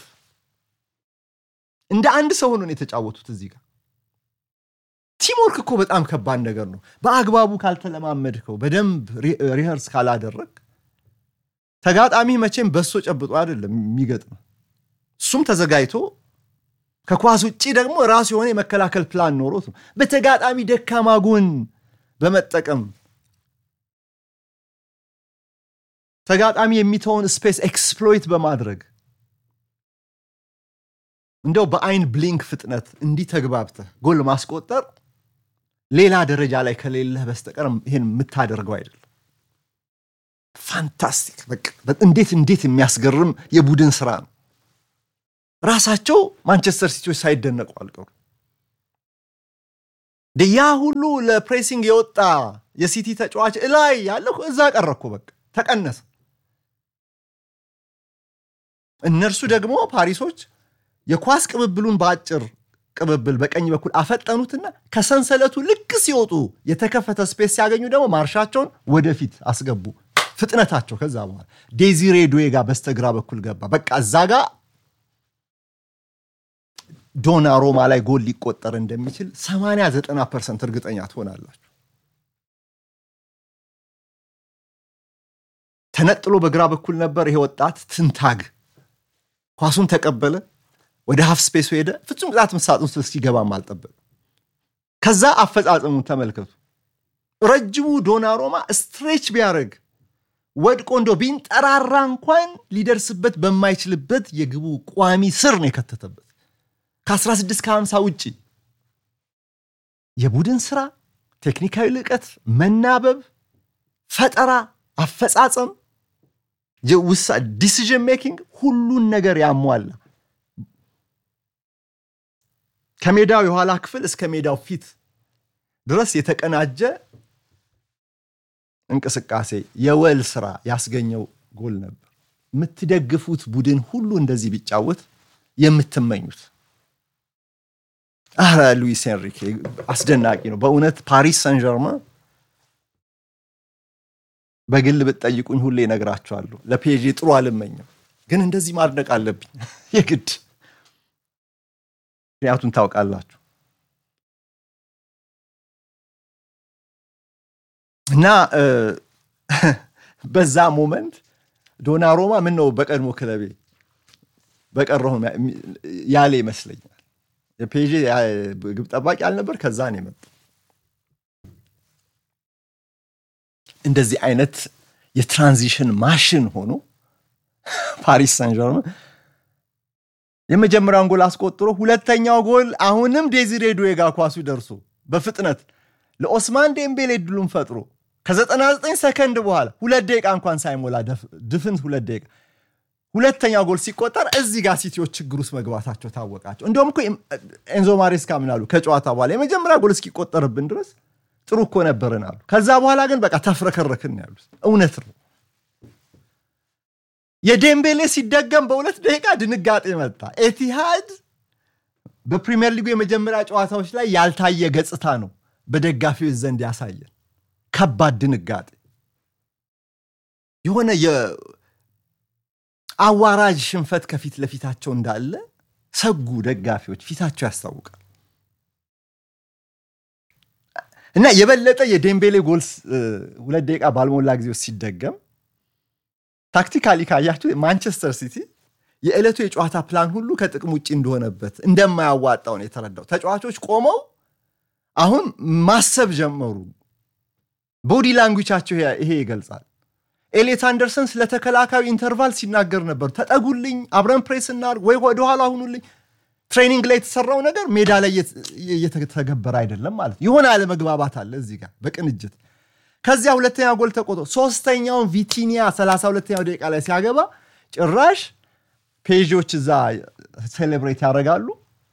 እንደ አንድ ሰው ሆኖ ነው የተጫወቱት። እዚህ ጋር ቲምወርክ እኮ በጣም ከባድ ነገር ነው። በአግባቡ ካልተለማመድከው፣ በደንብ ሪኸርስ ካላደረግ ተጋጣሚ መቼም በሶ ጨብጦ አይደለም የሚገጥም። እሱም ተዘጋጅቶ ከኳስ ውጭ ደግሞ ራሱ የሆነ የመከላከል ፕላን ኖሮት ነው። በተጋጣሚ ደካማ ጎን በመጠቀም ተጋጣሚ የሚተውን ስፔስ ኤክስፕሎይት በማድረግ እንደው በአይን ብሊንክ ፍጥነት እንዲህ ተግባብተህ ጎል ማስቆጠር ሌላ ደረጃ ላይ ከሌለህ በስተቀር ይህን የምታደርገው አይደለም። ፋንታስቲክ! እንዴት እንዴት የሚያስገርም የቡድን ስራ ነው። ራሳቸው ማንቸስተር ሲቲዎች ሳይደነቁ አልቀሩ። ያ ሁሉ ለፕሬሲንግ የወጣ የሲቲ ተጫዋች እላይ ያለው እዛ ቀረ እኮ በቃ ተቀነሰ። እነርሱ ደግሞ ፓሪሶች የኳስ ቅብብሉን በአጭር ቅብብል በቀኝ በኩል አፈጠኑትና ከሰንሰለቱ ልክ ሲወጡ የተከፈተ ስፔስ ሲያገኙ ደግሞ ማርሻቸውን ወደፊት አስገቡ። ፍጥነታቸው ከዛ በኋላ ዴዚሬ ዱዌ ጋር በስተግራ በኩል ገባ። በቃ እዛ ጋ ዶና ሮማ ላይ ጎል ሊቆጠር እንደሚችል 80 90 ፐርሰንት እርግጠኛ ትሆናላችሁ። ተነጥሎ በግራ በኩል ነበር ይሄ ወጣት ትንታግ ኳሱን ተቀበለ። ወደ ሀፍ ስፔሱ ሄደ። ፍጹም ቅጣት ምት ሳጥን ውስጥ እስኪገባም አልጠበቅም። ከዛ አፈጻጸሙን ተመልከቱ። ረጅሙ ዶናሮማ ስትሬች ቢያደርግ ወድቆ እንዶ ቢንጠራራ እንኳን ሊደርስበት በማይችልበት የግቡ ቋሚ ስር ነው የከተተበት። ከ16 ከ50 ውጭ የቡድን ስራ፣ ቴክኒካዊ ልቀት፣ መናበብ፣ ፈጠራ፣ አፈጻጸም፣ ውሳ ዲሲዥን ሜኪንግ ሁሉን ነገር ያሟላ ከሜዳው የኋላ ክፍል እስከ ሜዳው ፊት ድረስ የተቀናጀ እንቅስቃሴ የወል ስራ ያስገኘው ጎል ነበር። የምትደግፉት ቡድን ሁሉ እንደዚህ ቢጫወት የምትመኙት። አረ ሉዊስ ኤንሪኬ አስደናቂ ነው በእውነት ፓሪስ ሰን ጀርማ በግል ብትጠይቁኝ ሁሌ እነግራቸዋለሁ። ለፔዤ ጥሩ አልመኝም፣ ግን እንደዚህ ማድነቅ አለብኝ የግድ ምክንያቱም ታውቃላችሁ እና በዛ ሞመንት ዶናሮማ ምን ነው በቀድሞ ክለቤ በቀረሁ ያለ ይመስለኛል። የፔዤ ግብ ጠባቂ አልነበር፣ ከዛ ነው የመጣው። እንደዚህ አይነት የትራንዚሽን ማሽን ሆኖ ፓሪስ ሳን ጀርመ የመጀመሪያውን ጎል አስቆጥሮ ሁለተኛው ጎል አሁንም ዴዚሬ ዱዌ ጋር ኳሱ ደርሶ በፍጥነት ለኦስማን ዴምቤሌ ድሉን ፈጥሮ ከ99 ሰከንድ በኋላ ሁለት ደቂቃ እንኳን ሳይሞላ ድፍን ሁለት ደቂቃ ሁለተኛው ጎል ሲቆጠር እዚህ ጋር ሲቲዎች ችግር ውስጥ መግባታቸው ታወቃቸው። እንዲሁም እኮ ኤንዞ ማሬስካ ምን አሉ ከጨዋታ በኋላ የመጀመሪያ ጎል እስኪቆጠርብን ድረስ ጥሩ እኮ ነበርን አሉ። ከዛ በኋላ ግን በቃ ተፍረከረክን ያሉት እውነት ነው። የዴምቤሌ ሲደገም በሁለት ደቂቃ ድንጋጤ መጣ። ኤቲሃድ በፕሪሚየር ሊጉ የመጀመሪያ ጨዋታዎች ላይ ያልታየ ገጽታ ነው በደጋፊዎች ዘንድ ያሳየን። ከባድ ድንጋጤ የሆነ የአዋራጅ ሽንፈት ከፊት ለፊታቸው እንዳለ ሰጉ ደጋፊዎች ፊታቸው ያስታውቃል። እና የበለጠ የዴምቤሌ ጎልስ ሁለት ደቂቃ ባልሞላ ጊዜ ውስጥ ሲደገም ታክቲካሊ ካያችሁ ማንቸስተር ሲቲ የዕለቱ የጨዋታ ፕላን ሁሉ ከጥቅም ውጭ እንደሆነበት እንደማያዋጣው ነው የተረዳው። ተጫዋቾች ቆመው አሁን ማሰብ ጀመሩ። ቦዲ ላንጉቻቸው ይሄ ይገልጻል። ኤሌት አንደርሰን ስለ ተከላካዩ ኢንተርቫል ሲናገር ነበር። ተጠጉልኝ፣ አብረን ፕሬስ እናድርግ፣ ወይ ወደኋላ ሁኑልኝ። ትሬኒንግ ላይ የተሰራው ነገር ሜዳ ላይ እየተገበረ አይደለም ማለት የሆነ አለመግባባት አለ እዚህ ጋር በቅንጅት ከዚያ ሁለተኛ ጎል ተቆጥሮ ሶስተኛውን ቪቲኒያ 32ኛው ደቂቃ ላይ ሲያገባ ጭራሽ ፔዦች እዛ ሴሌብሬት ያደርጋሉ።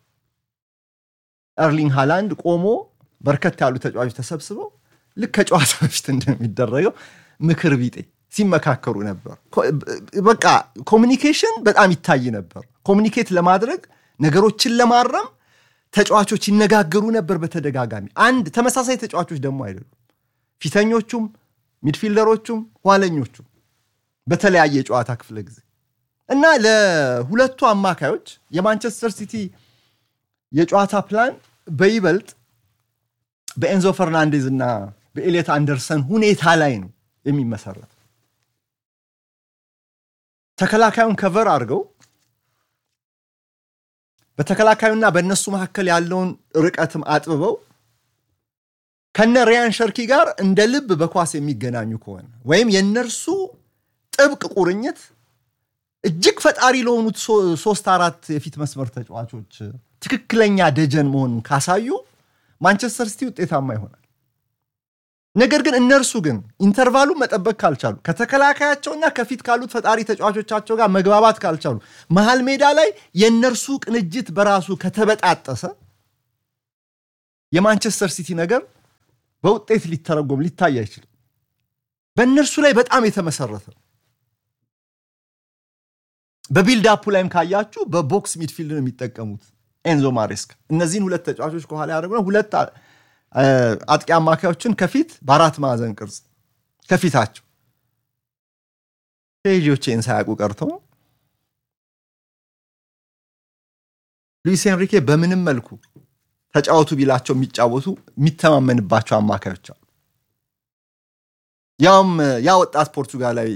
ኤርሊንግ ሃላንድ ቆሞ በርከት ያሉ ተጫዋቾች ተሰብስበው ልክ ከጨዋታ በፊት እንደሚደረገው ምክር ቢጤ ሲመካከሩ ነበር። በቃ ኮሚኒኬሽን በጣም ይታይ ነበር። ኮሚኒኬት ለማድረግ ነገሮችን ለማረም ተጫዋቾች ይነጋገሩ ነበር በተደጋጋሚ። አንድ ተመሳሳይ ተጫዋቾች ደግሞ አይደሉም። ፊተኞቹም ሚድፊልደሮቹም ኋለኞቹም በተለያየ የጨዋታ ክፍለ ጊዜ እና ለሁለቱ አማካዮች የማንቸስተር ሲቲ የጨዋታ ፕላን በይበልጥ በኤንዞ ፈርናንዴዝ እና በኤሌት አንደርሰን ሁኔታ ላይ ነው የሚመሰረት። ተከላካዩን ከቨር አድርገው በተከላካዩና በእነሱ መካከል ያለውን ርቀትም አጥብበው ከነ ሪያን ሸርኪ ጋር እንደ ልብ በኳስ የሚገናኙ ከሆነ ወይም የእነርሱ ጥብቅ ቁርኝት እጅግ ፈጣሪ ለሆኑት ሶስት አራት የፊት መስመር ተጫዋቾች ትክክለኛ ደጀን መሆኑን ካሳዩ ማንቸስተር ሲቲ ውጤታማ ይሆናል። ነገር ግን እነርሱ ግን ኢንተርቫሉ መጠበቅ ካልቻሉ ከተከላካያቸውና ከፊት ካሉት ፈጣሪ ተጫዋቾቻቸው ጋር መግባባት ካልቻሉ መሀል ሜዳ ላይ የእነርሱ ቅንጅት በራሱ ከተበጣጠሰ የማንቸስተር ሲቲ ነገር በውጤት ሊተረጎም ሊታይ አይችልም። በእነርሱ ላይ በጣም የተመሰረተ ነው። በቢልድ አፑ ላይም ካያችሁ በቦክስ ሚድፊልድ ነው የሚጠቀሙት ኤንዞ ማሬስካ። እነዚህን ሁለት ተጫዋቾች ከኋላ ያደረጉ ሁለት አጥቂ አማካዮችን ከፊት በአራት ማዕዘን ቅርጽ ከፊታቸው ፔጆቼን ሳያውቁ ቀርተው ሉዊስ ኤንሪኬ በምንም መልኩ ተጫወቱ ቢላቸው የሚጫወቱ የሚተማመንባቸው አማካዮች አሉ። ያውም ያ ወጣት ፖርቱጋላዊ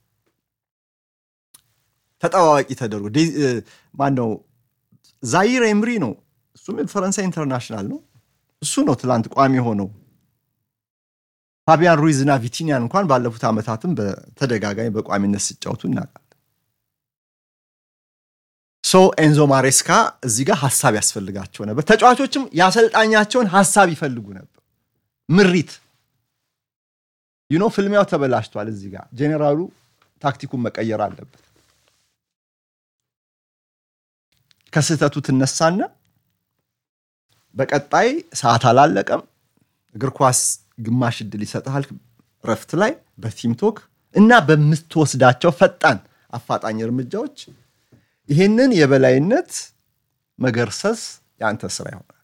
ተጠባባቂ ተደርጎ ማነው ዛይር ኤምሪ ነው። እሱም ፈረንሳይ ኢንተርናሽናል ነው። እሱ ነው ትላንት ቋሚ ሆነው ፋቢያን ሩይዝ እና ቪቲኒያን እንኳን ባለፉት ዓመታትም በተደጋጋሚ በቋሚነት ሲጫወቱ እናውቃለን። ሶ ኤንዞ ማሬስካ እዚህ ጋር ሀሳብ ያስፈልጋቸው ነበር። ተጫዋቾችም የአሰልጣኛቸውን ሀሳብ ይፈልጉ ነበር። ምሪት ዩኖ ፍልሚያው ተበላሽቷል። እዚህ ጋር ጄኔራሉ ታክቲኩን መቀየር አለበት። ከስህተቱ ትነሳና በቀጣይ ሰዓት አላለቀም። እግር ኳስ ግማሽ እድል ይሰጥሃል ረፍት ላይ በቲም ቶክ እና በምትወስዳቸው ፈጣን አፋጣኝ እርምጃዎች ይህንን የበላይነት መገርሰስ የአንተ ስራ ይሆናል።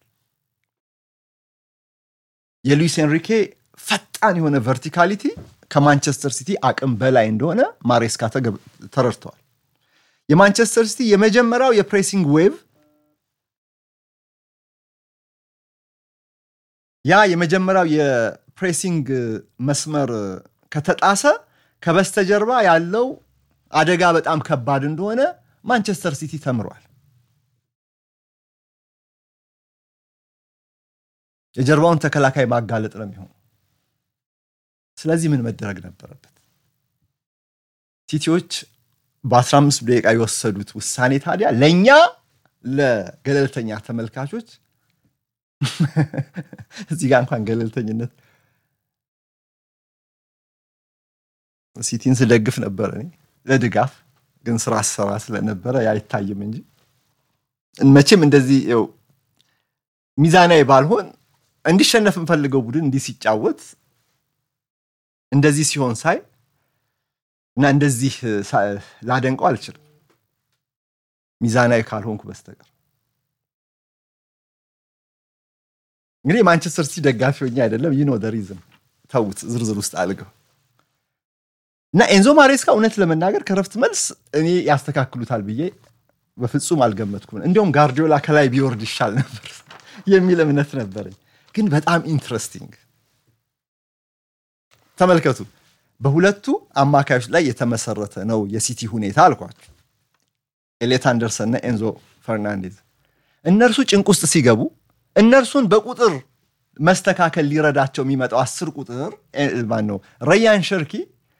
የሉዊስ ኤንሪኬ ፈጣን የሆነ ቨርቲካሊቲ ከማንቸስተር ሲቲ አቅም በላይ እንደሆነ ማሬስካ ተረድተዋል። የማንቸስተር ሲቲ የመጀመሪያው የፕሬሲንግ ዌቭ ያ የመጀመሪያው የፕሬሲንግ መስመር ከተጣሰ ከበስተጀርባ ያለው አደጋ በጣም ከባድ እንደሆነ ማንቸስተር ሲቲ ተምሯል። የጀርባውን ተከላካይ ማጋለጥ ነው የሚሆነው። ስለዚህ ምን መደረግ ነበረበት? ሲቲዎች በ15 ደቂቃ የወሰዱት ውሳኔ ታዲያ ለእኛ ለገለልተኛ ተመልካቾች እዚህ ጋር እንኳን ገለልተኝነት ሲቲን ስደግፍ ነበር እኔ ለድጋፍ ግን ስራ አሰራ ስለነበረ አይታይም እንጂ መቼም እንደዚህ ው ሚዛናዊ ባልሆን እንዲሸነፍ የምፈልገው ቡድን እንዲህ ሲጫወት እንደዚህ ሲሆን ሳይ እና እንደዚህ ላደንቀው አልችልም ሚዛናዊ ካልሆንኩ በስተቀር እንግዲህ የማንቸስተር ሲቲ ደጋፊ ሆኜ አይደለም ይህ ነው ሪዝም ተዉት ዝርዝር ውስጥ አልገው እና ኤንዞ ማሬስካ እውነት ለመናገር ከረፍት መልስ እኔ ያስተካክሉታል ብዬ በፍጹም አልገመትኩም እንዲሁም ጋርዲዮላ ከላይ ቢወርድ ይሻል ነበር የሚል እምነት ነበረኝ ግን በጣም ኢንትረስቲንግ ተመልከቱ በሁለቱ አማካዮች ላይ የተመሰረተ ነው የሲቲ ሁኔታ አልኳቸው ኤሌት አንደርሰን እና ኤንዞ ፈርናንዴዝ እነርሱ ጭንቅ ውስጥ ሲገቡ እነርሱን በቁጥር መስተካከል ሊረዳቸው የሚመጣው አስር ቁጥር ማን ነው ረያን ሸርኪ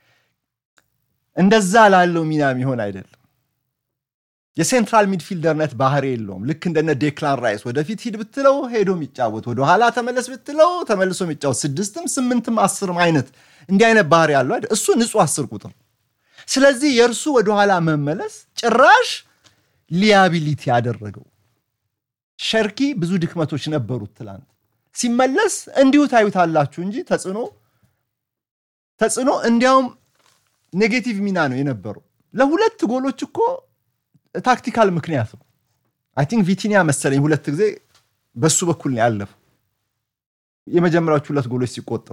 እንደዛ ላለው ሚና የሚሆን አይደለም የሴንትራል ሚድፊልደርነት ባህሪ የለውም ልክ እንደነ ዴክላን ራይስ ወደፊት ሂድ ብትለው ሄዶ የሚጫወት ወደኋላ ተመለስ ብትለው ተመልሶ የሚጫወት ስድስትም ስምንትም አስርም አይነት እንዲህ አይነት ባህሪ ያለው አይደል እሱ ንጹህ አስር ቁጥር ስለዚህ የእርሱ ወደኋላ መመለስ ጭራሽ ሊያቢሊቲ ያደረገው ሸርኪ ብዙ ድክመቶች ነበሩት ትላንት ሲመለስ እንዲሁ ታዩታላችሁ እንጂ ተጽዕኖ ተጽዕኖ እንዲያውም ኔጌቲቭ ሚና ነው የነበረው ለሁለት ጎሎች እኮ ታክቲካል ምክንያት ነው አይ ቲንክ ቪቲኒያ መሰለኝ ሁለት ጊዜ በሱ በኩል ነው ያለፈው የመጀመሪያዎቹ ሁለት ጎሎች ሲቆጠሩ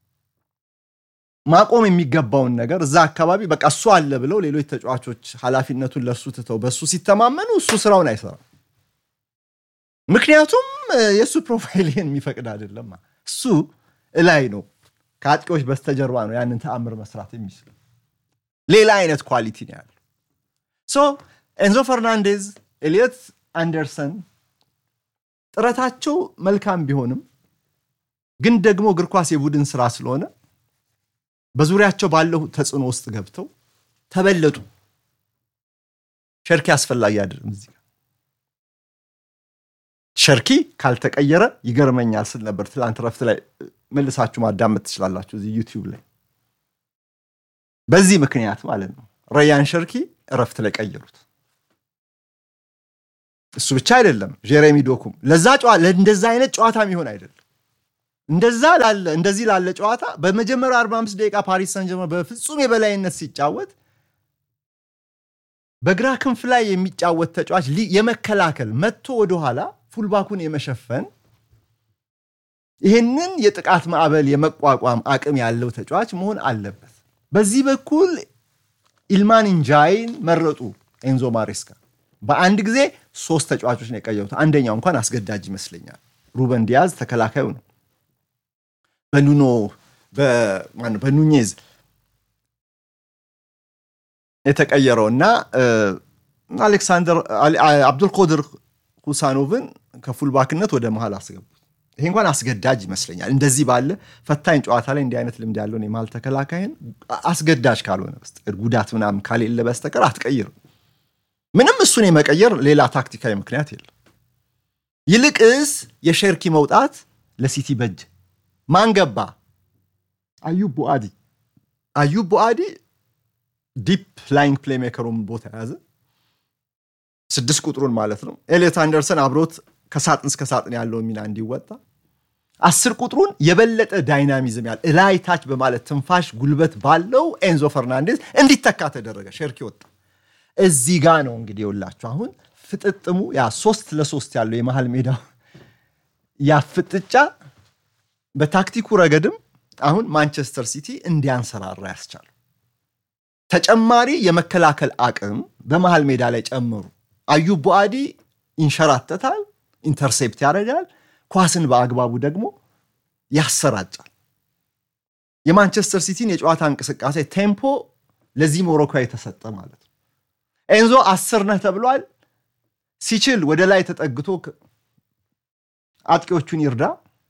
ማቆም የሚገባውን ነገር እዛ አካባቢ በቃ እሱ አለ ብለው ሌሎች ተጫዋቾች ኃላፊነቱን ለእሱ ትተው በእሱ ሲተማመኑ እሱ ስራውን አይሰራም ምክንያቱም የእሱ ፕሮፋይል ይህን የሚፈቅድ አይደለም እሱ እላይ ነው ከአጥቂዎች በስተጀርባ ነው ያንን ተአምር መስራት የሚችለው ሌላ አይነት ኳሊቲ ነው ያለው ኤንዞ ፈርናንዴዝ፣ ኤሊየት አንደርሰን ጥረታቸው መልካም ቢሆንም ግን ደግሞ እግር ኳስ የቡድን ስራ ስለሆነ በዙሪያቸው ባለው ተጽዕኖ ውስጥ ገብተው ተበለጡ። ሸርኪ አስፈላጊ አይደለም። እዚህ ሸርኪ ካልተቀየረ ይገርመኛል ስል ነበር ትላንት ረፍት ላይ መልሳችሁ ማዳመጥ ትችላላችሁ እዚህ ዩቲዩብ ላይ። በዚህ ምክንያት ማለት ነው ረያን ሸርኪ እረፍት ላይ ቀየሩት። እሱ ብቻ አይደለም ጄሬሚ ዶኩም ለዛ እንደዛ አይነት ጨዋታ የሚሆን አይደለም። እንደዛ ላለ እንደዚህ ላለ ጨዋታ በመጀመሪያው 45 ደቂቃ ፓሪስ ሰን ጀርመን በፍጹም የበላይነት ሲጫወት በግራ ክንፍ ላይ የሚጫወት ተጫዋች የመከላከል መጥቶ ወደኋላ ፉልባኩን የመሸፈን ይህንን የጥቃት ማዕበል የመቋቋም አቅም ያለው ተጫዋች መሆን አለበት። በዚህ በኩል ኢልማን እንጃይን መረጡ ኤንዞ ማሬስካ። በአንድ ጊዜ ሶስት ተጫዋቾች ነው የቀየሩት። አንደኛው እንኳን አስገዳጅ ይመስለኛል። ሩበን ዲያዝ ተከላካዩ ነው። በኑኖ በኑኜዝ የተቀየረው እና አሌክሳንደር አብዱልቆድር ሁሳኖቭን ከፉልባክነት ወደ መሀል አስገቡት። ይሄ እንኳን አስገዳጅ ይመስለኛል። እንደዚህ ባለ ፈታኝ ጨዋታ ላይ እንዲህ አይነት ልምድ ያለውን የመሀል ተከላካይን አስገዳጅ ካልሆነ በስተቀር ጉዳት ምናምን ካሌለ በስተቀር አትቀይርም። ምንም እሱን የመቀየር ሌላ ታክቲካዊ ምክንያት የለም። ይልቅስ የሸርኪ መውጣት ለሲቲ በጅ ማን ገባ? አዩብ ቡአዲ። አዩብ ቡአዲ ዲፕ ላይንግ ፕሌሜከሩን ቦታ የያዘ ስድስት ቁጥሩን ማለት ነው። ኤሌት አንደርሰን አብሮት ከሳጥን እስከ ሳጥን ያለውን ሚና እንዲወጣ አስር ቁጥሩን የበለጠ ዳይናሚዝም ያለ እላይ ታች በማለት ትንፋሽ ጉልበት ባለው ኤንዞ ፈርናንዴዝ እንዲተካ ተደረገ። ሸርኪ ወጣ። እዚህ ጋ ነው እንግዲህ የውላችሁ አሁን ፍጥጥሙ ያ ሶስት ለሶስት ያለው የመሃል ሜዳው ያ ፍጥጫ በታክቲኩ ረገድም አሁን ማንቸስተር ሲቲ እንዲያንሰራራ ያስቻሉ ተጨማሪ የመከላከል አቅም በመሃል ሜዳ ላይ ጨመሩ። አዩብ ቡአዲ ይንሸራተታል፣ ኢንተርሴፕት ያደርጋል፣ ኳስን በአግባቡ ደግሞ ያሰራጫል። የማንቸስተር ሲቲን የጨዋታ እንቅስቃሴ ቴምፖ ለዚህ ሞሮኮ የተሰጠ ማለት ነው። ኤንዞ አስር ነህ ተብሏል። ሲችል ወደ ላይ ተጠግቶ አጥቂዎቹን ይርዳ።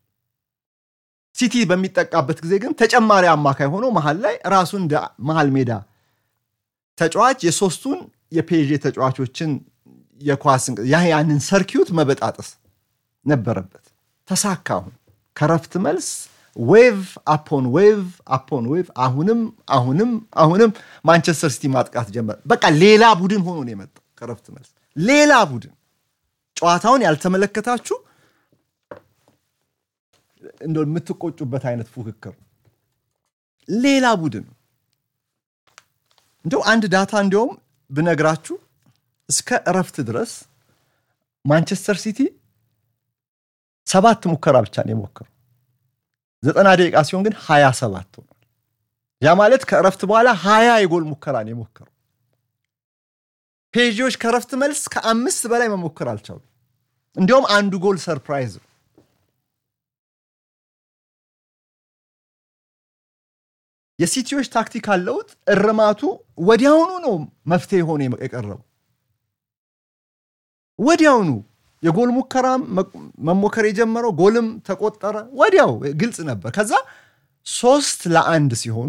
ሲቲ በሚጠቃበት ጊዜ ግን ተጨማሪ አማካይ ሆኖ መሀል ላይ ራሱን እንደ መሀል ሜዳ ተጫዋች የሶስቱን የፔዤ ተጫዋቾችን የኳስ ያንን ሰርኪዩት መበጣጠስ ነበረበት። ተሳካ። አሁን ከረፍት መልስ ዌቭ አፖን ዌቭ አፖን ዌቭ፣ አሁንም አሁንም አሁንም ማንቸስተር ሲቲ ማጥቃት ጀመረ። በቃ ሌላ ቡድን ሆኖ ነው የመጣው ከረፍት መልስ ሌላ ቡድን። ጨዋታውን ያልተመለከታችሁ እንደ የምትቆጩበት አይነት ፉክክር ሌላ ቡድን እንደው አንድ ዳታ እንዲያውም ብነግራችሁ እስከ እረፍት ድረስ ማንቸስተር ሲቲ ሰባት ሙከራ ብቻ ነው የሞከሩ። ዘጠና ደቂቃ ሲሆን ግን ሀያ ሰባት ሆኗል። ያ ማለት ከእረፍት በኋላ ሀያ የጎል ሙከራ ነው የሞከሩ። ፔዥዎች ከእረፍት መልስ ከአምስት በላይ መሞከር አልቻሉ። እንዲያውም አንዱ ጎል ሰርፕራይዝ ነው። የሲቲዎች ታክቲካል ለውጥ እርማቱ ወዲያውኑ ነው መፍትሄ ሆኖ የቀረበው። ወዲያውኑ የጎል ሙከራም መሞከር የጀመረው ጎልም ተቆጠረ። ወዲያው ግልጽ ነበር። ከዛ ሶስት ለአንድ ሲሆኑ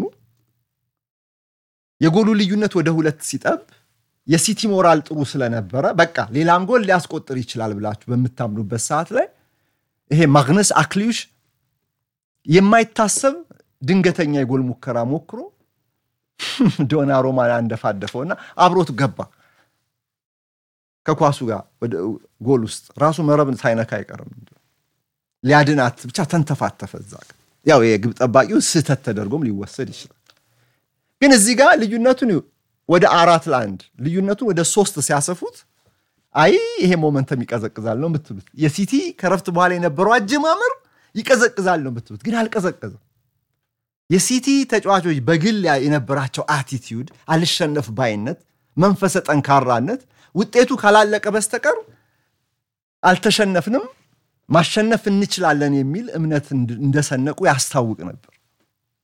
የጎሉ ልዩነት ወደ ሁለት ሲጠብ የሲቲ ሞራል ጥሩ ስለነበረ በቃ ሌላም ጎል ሊያስቆጥር ይችላል ብላችሁ በምታምኑበት ሰዓት ላይ ይሄ ማግነስ አክሊዩሽ የማይታሰብ ድንገተኛ የጎል ሙከራ ሞክሮ ዶና ሮማን አንደፋደፈውና አብሮት ገባ ከኳሱ ጋር ወደ ጎል ውስጥ ራሱ መረብን ሳይነካ አይቀርም። ሊያድናት ብቻ ተንተፋተፈ። እዛ ያው የግብ ጠባቂው ስህተት ተደርጎም ሊወሰድ ይችላል። ግን እዚህ ጋር ልዩነቱን ወደ አራት ለአንድ ልዩነቱን ወደ ሶስት ሲያሰፉት አይ ይሄ ሞመንተም ይቀዘቅዛል ነው የምትሉት። የሲቲ ከረፍት በኋላ የነበረው አጀማመር ይቀዘቅዛል ነው የምትሉት፣ ግን አልቀዘቀዘም። የሲቲ ተጫዋቾች በግል የነበራቸው አቲቲዩድ፣ አልሸነፍ ባይነት፣ መንፈሰ ጠንካራነት ውጤቱ ካላለቀ በስተቀር አልተሸነፍንም፣ ማሸነፍ እንችላለን የሚል እምነት እንደሰነቁ ያስታውቅ ነበር።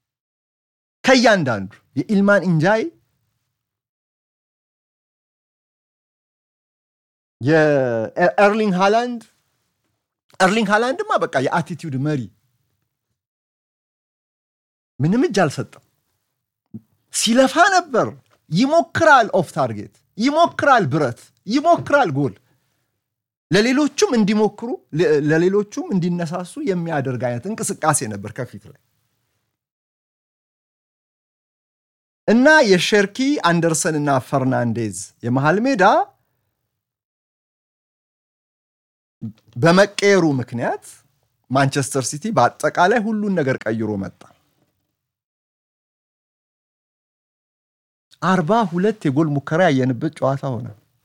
ከእያንዳንዱ የኢልማን ኢንጃይ የኤርሊንግ ሃላንድ ኤርሊንግ ሃላንድማ በቃ የአቲቲዩድ መሪ ምንም እጅ አልሰጠም። ሲለፋ ነበር። ይሞክራል፣ ኦፍ ታርጌት ይሞክራል፣ ብረት ይሞክራል፣ ጎል ለሌሎቹም እንዲሞክሩ ለሌሎቹም እንዲነሳሱ የሚያደርግ አይነት እንቅስቃሴ ነበር ከፊት ላይ እና የሼርኪ አንደርሰን እና ፈርናንዴዝ የመሃል ሜዳ በመቀየሩ ምክንያት ማንቸስተር ሲቲ በአጠቃላይ ሁሉን ነገር ቀይሮ መጣ። አርባ ሁለት የጎል ሙከራ ያየንበት ጨዋታ ሆነ።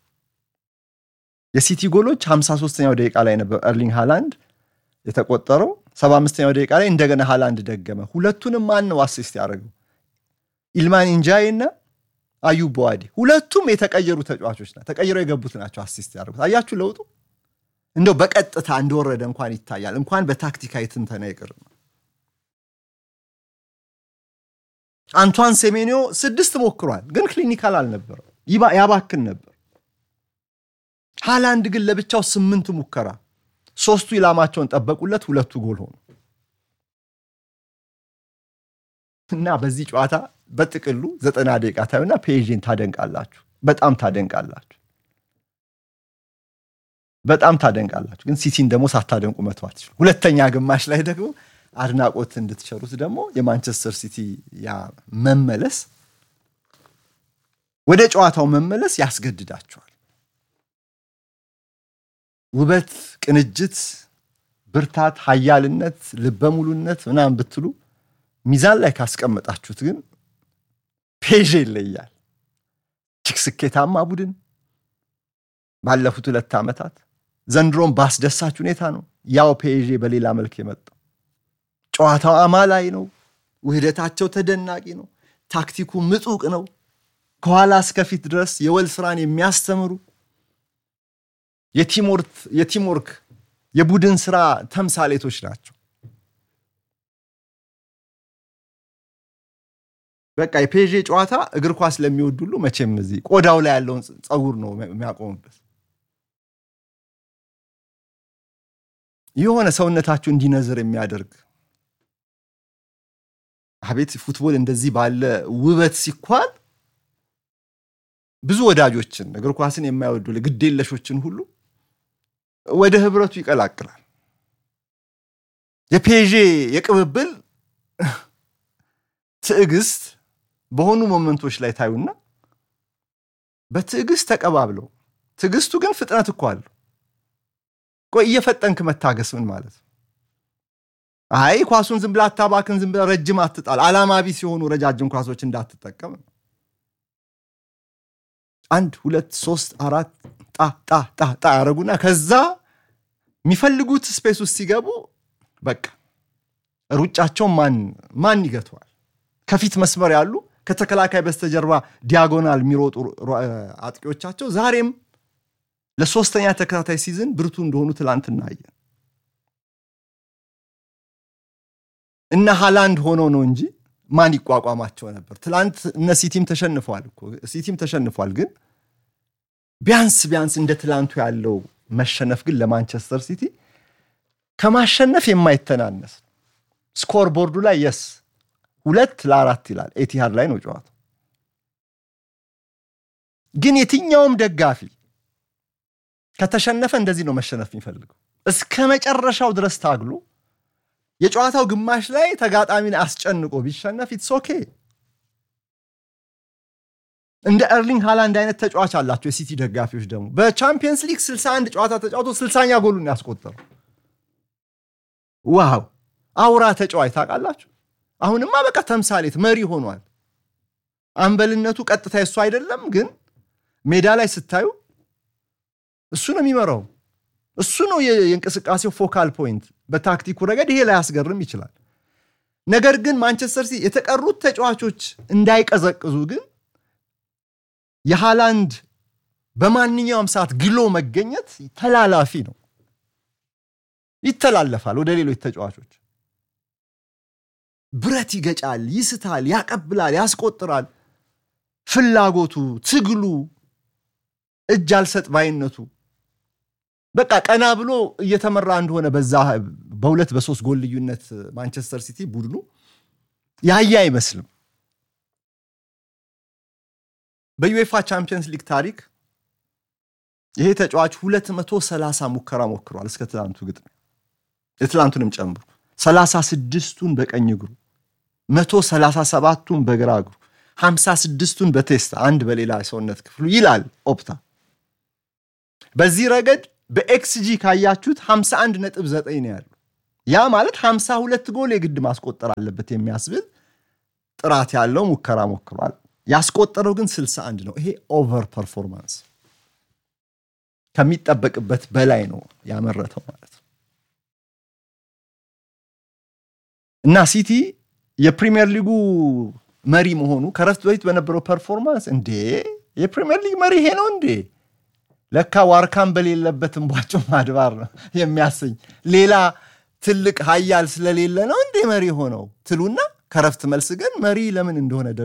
የሲቲ ጎሎች 53ኛው ደቂቃ ላይ ነበር ኤርሊንግ ሃላንድ የተቆጠረው። 75ኛው ደቂቃ ላይ እንደገና ሃላንድ ደገመ። ሁለቱንም ማን ነው አሲስት ያደረገው? ኢልማን ኢንጃይ እና አዩብ በዋዲ ሁለቱም የተቀየሩ ተጫዋቾች ና ተቀይረው የገቡት ናቸው አሲስት ያደረጉት። አያችሁ ለውጡ እንደው በቀጥታ እንደወረደ እንኳን ይታያል። እንኳን በታክቲካዊ ትንተና ይቅር ነው። አንቷን ሴሜኒዮ ስድስት ሞክሯል፣ ግን ክሊኒካል አልነበረም፣ ያባክን ነበር። ሃላንድ ግን ለብቻው ስምንት ሙከራ፣ ሶስቱ ኢላማቸውን ጠበቁለት፣ ሁለቱ ጎል ሆኑ እና በዚህ ጨዋታ በጥቅሉ ዘጠና ደቂቃ ታዩና ፔዥን ታደንቃላችሁ፣ በጣም ታደንቃላችሁ፣ በጣም ታደንቃላችሁ። ግን ሲቲን ደግሞ ሳታደንቁ መተው አትችሉም። ሁለተኛ ግማሽ ላይ ደግሞ አድናቆት እንድትቸሩት ደግሞ የማንቸስተር ሲቲ ያ መመለስ ወደ ጨዋታው መመለስ ያስገድዳቸዋል። ውበት፣ ቅንጅት፣ ብርታት፣ ሀያልነት፣ ልበሙሉነት ምናምን ብትሉ ሚዛን ላይ ካስቀመጣችሁት ግን ፔዥ ይለያል። እጅግ ስኬታማ ቡድን ባለፉት ሁለት ዓመታት ዘንድሮም በአስደሳች ሁኔታ ነው ያው ፔዥ በሌላ መልክ የመጣው። ጨዋታው አማላይ ነው። ውህደታቸው ተደናቂ ነው። ታክቲኩ ምጡቅ ነው። ከኋላ እስከፊት ድረስ የወል ስራን የሚያስተምሩ የቲምወርክ የቡድን ስራ ተምሳሌቶች ናቸው። በቃ የፔዤ ጨዋታ እግር ኳስ ለሚወድ ሁሉ መቼም እዚህ ቆዳው ላይ ያለውን ፀጉር ነው የሚያቆምበት። የሆነ ሰውነታችሁ እንዲነዝር የሚያደርግ አቤት ፉትቦል እንደዚህ ባለ ውበት ሲኳል ብዙ ወዳጆችን እግር ኳስን የማይወዱ ግዴለሾችን ሁሉ ወደ ህብረቱ ይቀላቅላል። የፔዤ የቅብብል ትዕግስት በሆኑ ሞመንቶች ላይ ታዩና በትዕግስት ተቀባብለው፣ ትዕግስቱ ግን ፍጥነት እኮ አለው። ቆይ እየፈጠንክ መታገስ ምን ማለት ነው? አይ ኳሱን ዝም ብላ አታባክን፣ ዝም ብላ ረጅም አትጣል፣ አላማ ቢስ የሆኑ ረጃጅም ኳሶች እንዳትጠቀም። አንድ ሁለት ሶስት አራት ጣ ጣ ጣ ጣ ያደረጉና ከዛ የሚፈልጉት ስፔስ ውስጥ ሲገቡ በቃ ሩጫቸው ማን ማን ይገተዋል? ከፊት መስመር ያሉ ከተከላካይ በስተጀርባ ዲያጎናል የሚሮጡ አጥቂዎቻቸው ዛሬም ለሶስተኛ ተከታታይ ሲዝን ብርቱ እንደሆኑ ትላንት እናየን። እነ ሃላንድ ሆኖ ነው እንጂ ማን ይቋቋማቸው ነበር? ትላንት እነ ሲቲም ተሸንፏል እኮ ሲቲም ተሸንፏል። ግን ቢያንስ ቢያንስ እንደ ትላንቱ ያለው መሸነፍ ግን ለማንቸስተር ሲቲ ከማሸነፍ የማይተናነስ ስኮር ቦርዱ ላይ የስ ሁለት ለአራት ይላል። ኤቲሃድ ላይ ነው ጨዋታው። ግን የትኛውም ደጋፊ ከተሸነፈ እንደዚህ ነው መሸነፍ የሚፈልገው። እስከ መጨረሻው ድረስ ታግሎ የጨዋታው ግማሽ ላይ ተጋጣሚን አስጨንቆ ቢሸነፍ ኢትስ ኦኬ። እንደ ኤርሊንግ ሃላንድ አይነት ተጫዋች አላቸው የሲቲ ደጋፊዎች ደግሞ በቻምፒየንስ ሊግ 61 ጨዋታ ተጫውቶ 60ኛ ጎሉን ያስቆጠረው። ዋው አውራ ተጫዋች ታውቃላችሁ። አሁንማ በቃ ተምሳሌት መሪ ሆኗል። አምበልነቱ ቀጥታ የሱ አይደለም፣ ግን ሜዳ ላይ ስታዩ እሱ ነው የሚመራው። እሱ ነው የእንቅስቃሴው ፎካል ፖይንት። በታክቲኩ ረገድ ይሄ ላያስገርም ይችላል። ነገር ግን ማንቸስተር ሲቲ የተቀሩት ተጫዋቾች እንዳይቀዘቅዙ ግን የሃላንድ በማንኛውም ሰዓት ግሎ መገኘት ተላላፊ ነው፣ ይተላለፋል ወደ ሌሎች ተጫዋቾች። ብረት ይገጫል፣ ይስታል፣ ያቀብላል፣ ያስቆጥራል። ፍላጎቱ፣ ትግሉ፣ እጅ አልሰጥ ባይነቱ በቃ ቀና ብሎ እየተመራ እንደሆነ በዛ በሁለት በሶስት ጎል ልዩነት ማንቸስተር ሲቲ ቡድኑ ያየ አይመስልም። በዩኤፋ ቻምፒየንስ ሊግ ታሪክ ይሄ ተጫዋች 230 ሙከራ ሞክሯል እስከ ትላንቱ ግጥሚያ የትላንቱንም ጨምሮ 36ቱን በቀኝ እግሩ 137ቱን በግራ እግሩ 56ቱን በቴስታ አንድ በሌላ ሰውነት ክፍሉ ይላል ኦፕታ። በዚህ ረገድ በኤክስጂ ካያችሁት 51 ነጥብ 9 ነው ያሉ። ያ ማለት 52 ጎል የግድ ማስቆጠር አለበት የሚያስብል ጥራት ያለው ሙከራ ሞክሯል። ያስቆጠረው ግን 61 ነው። ይሄ ኦቨር ፐርፎርማንስ ከሚጠበቅበት በላይ ነው ያመረተው ማለት ነው። እና ሲቲ የፕሪሚየር ሊጉ መሪ መሆኑ ከረፍት በፊት በነበረው ፐርፎርማንስ እንዴ የፕሪሚየር ሊግ መሪ ይሄ ነው እንዴ ለካ ዋርካም በሌለበት እንቧጭው ማድባር ነው የሚያሰኝ ሌላ ትልቅ ሀያል ስለሌለ ነው እንዴ መሪ ሆነው ትሉና ከረፍት መልስ ግን መሪ ለምን እንደሆነ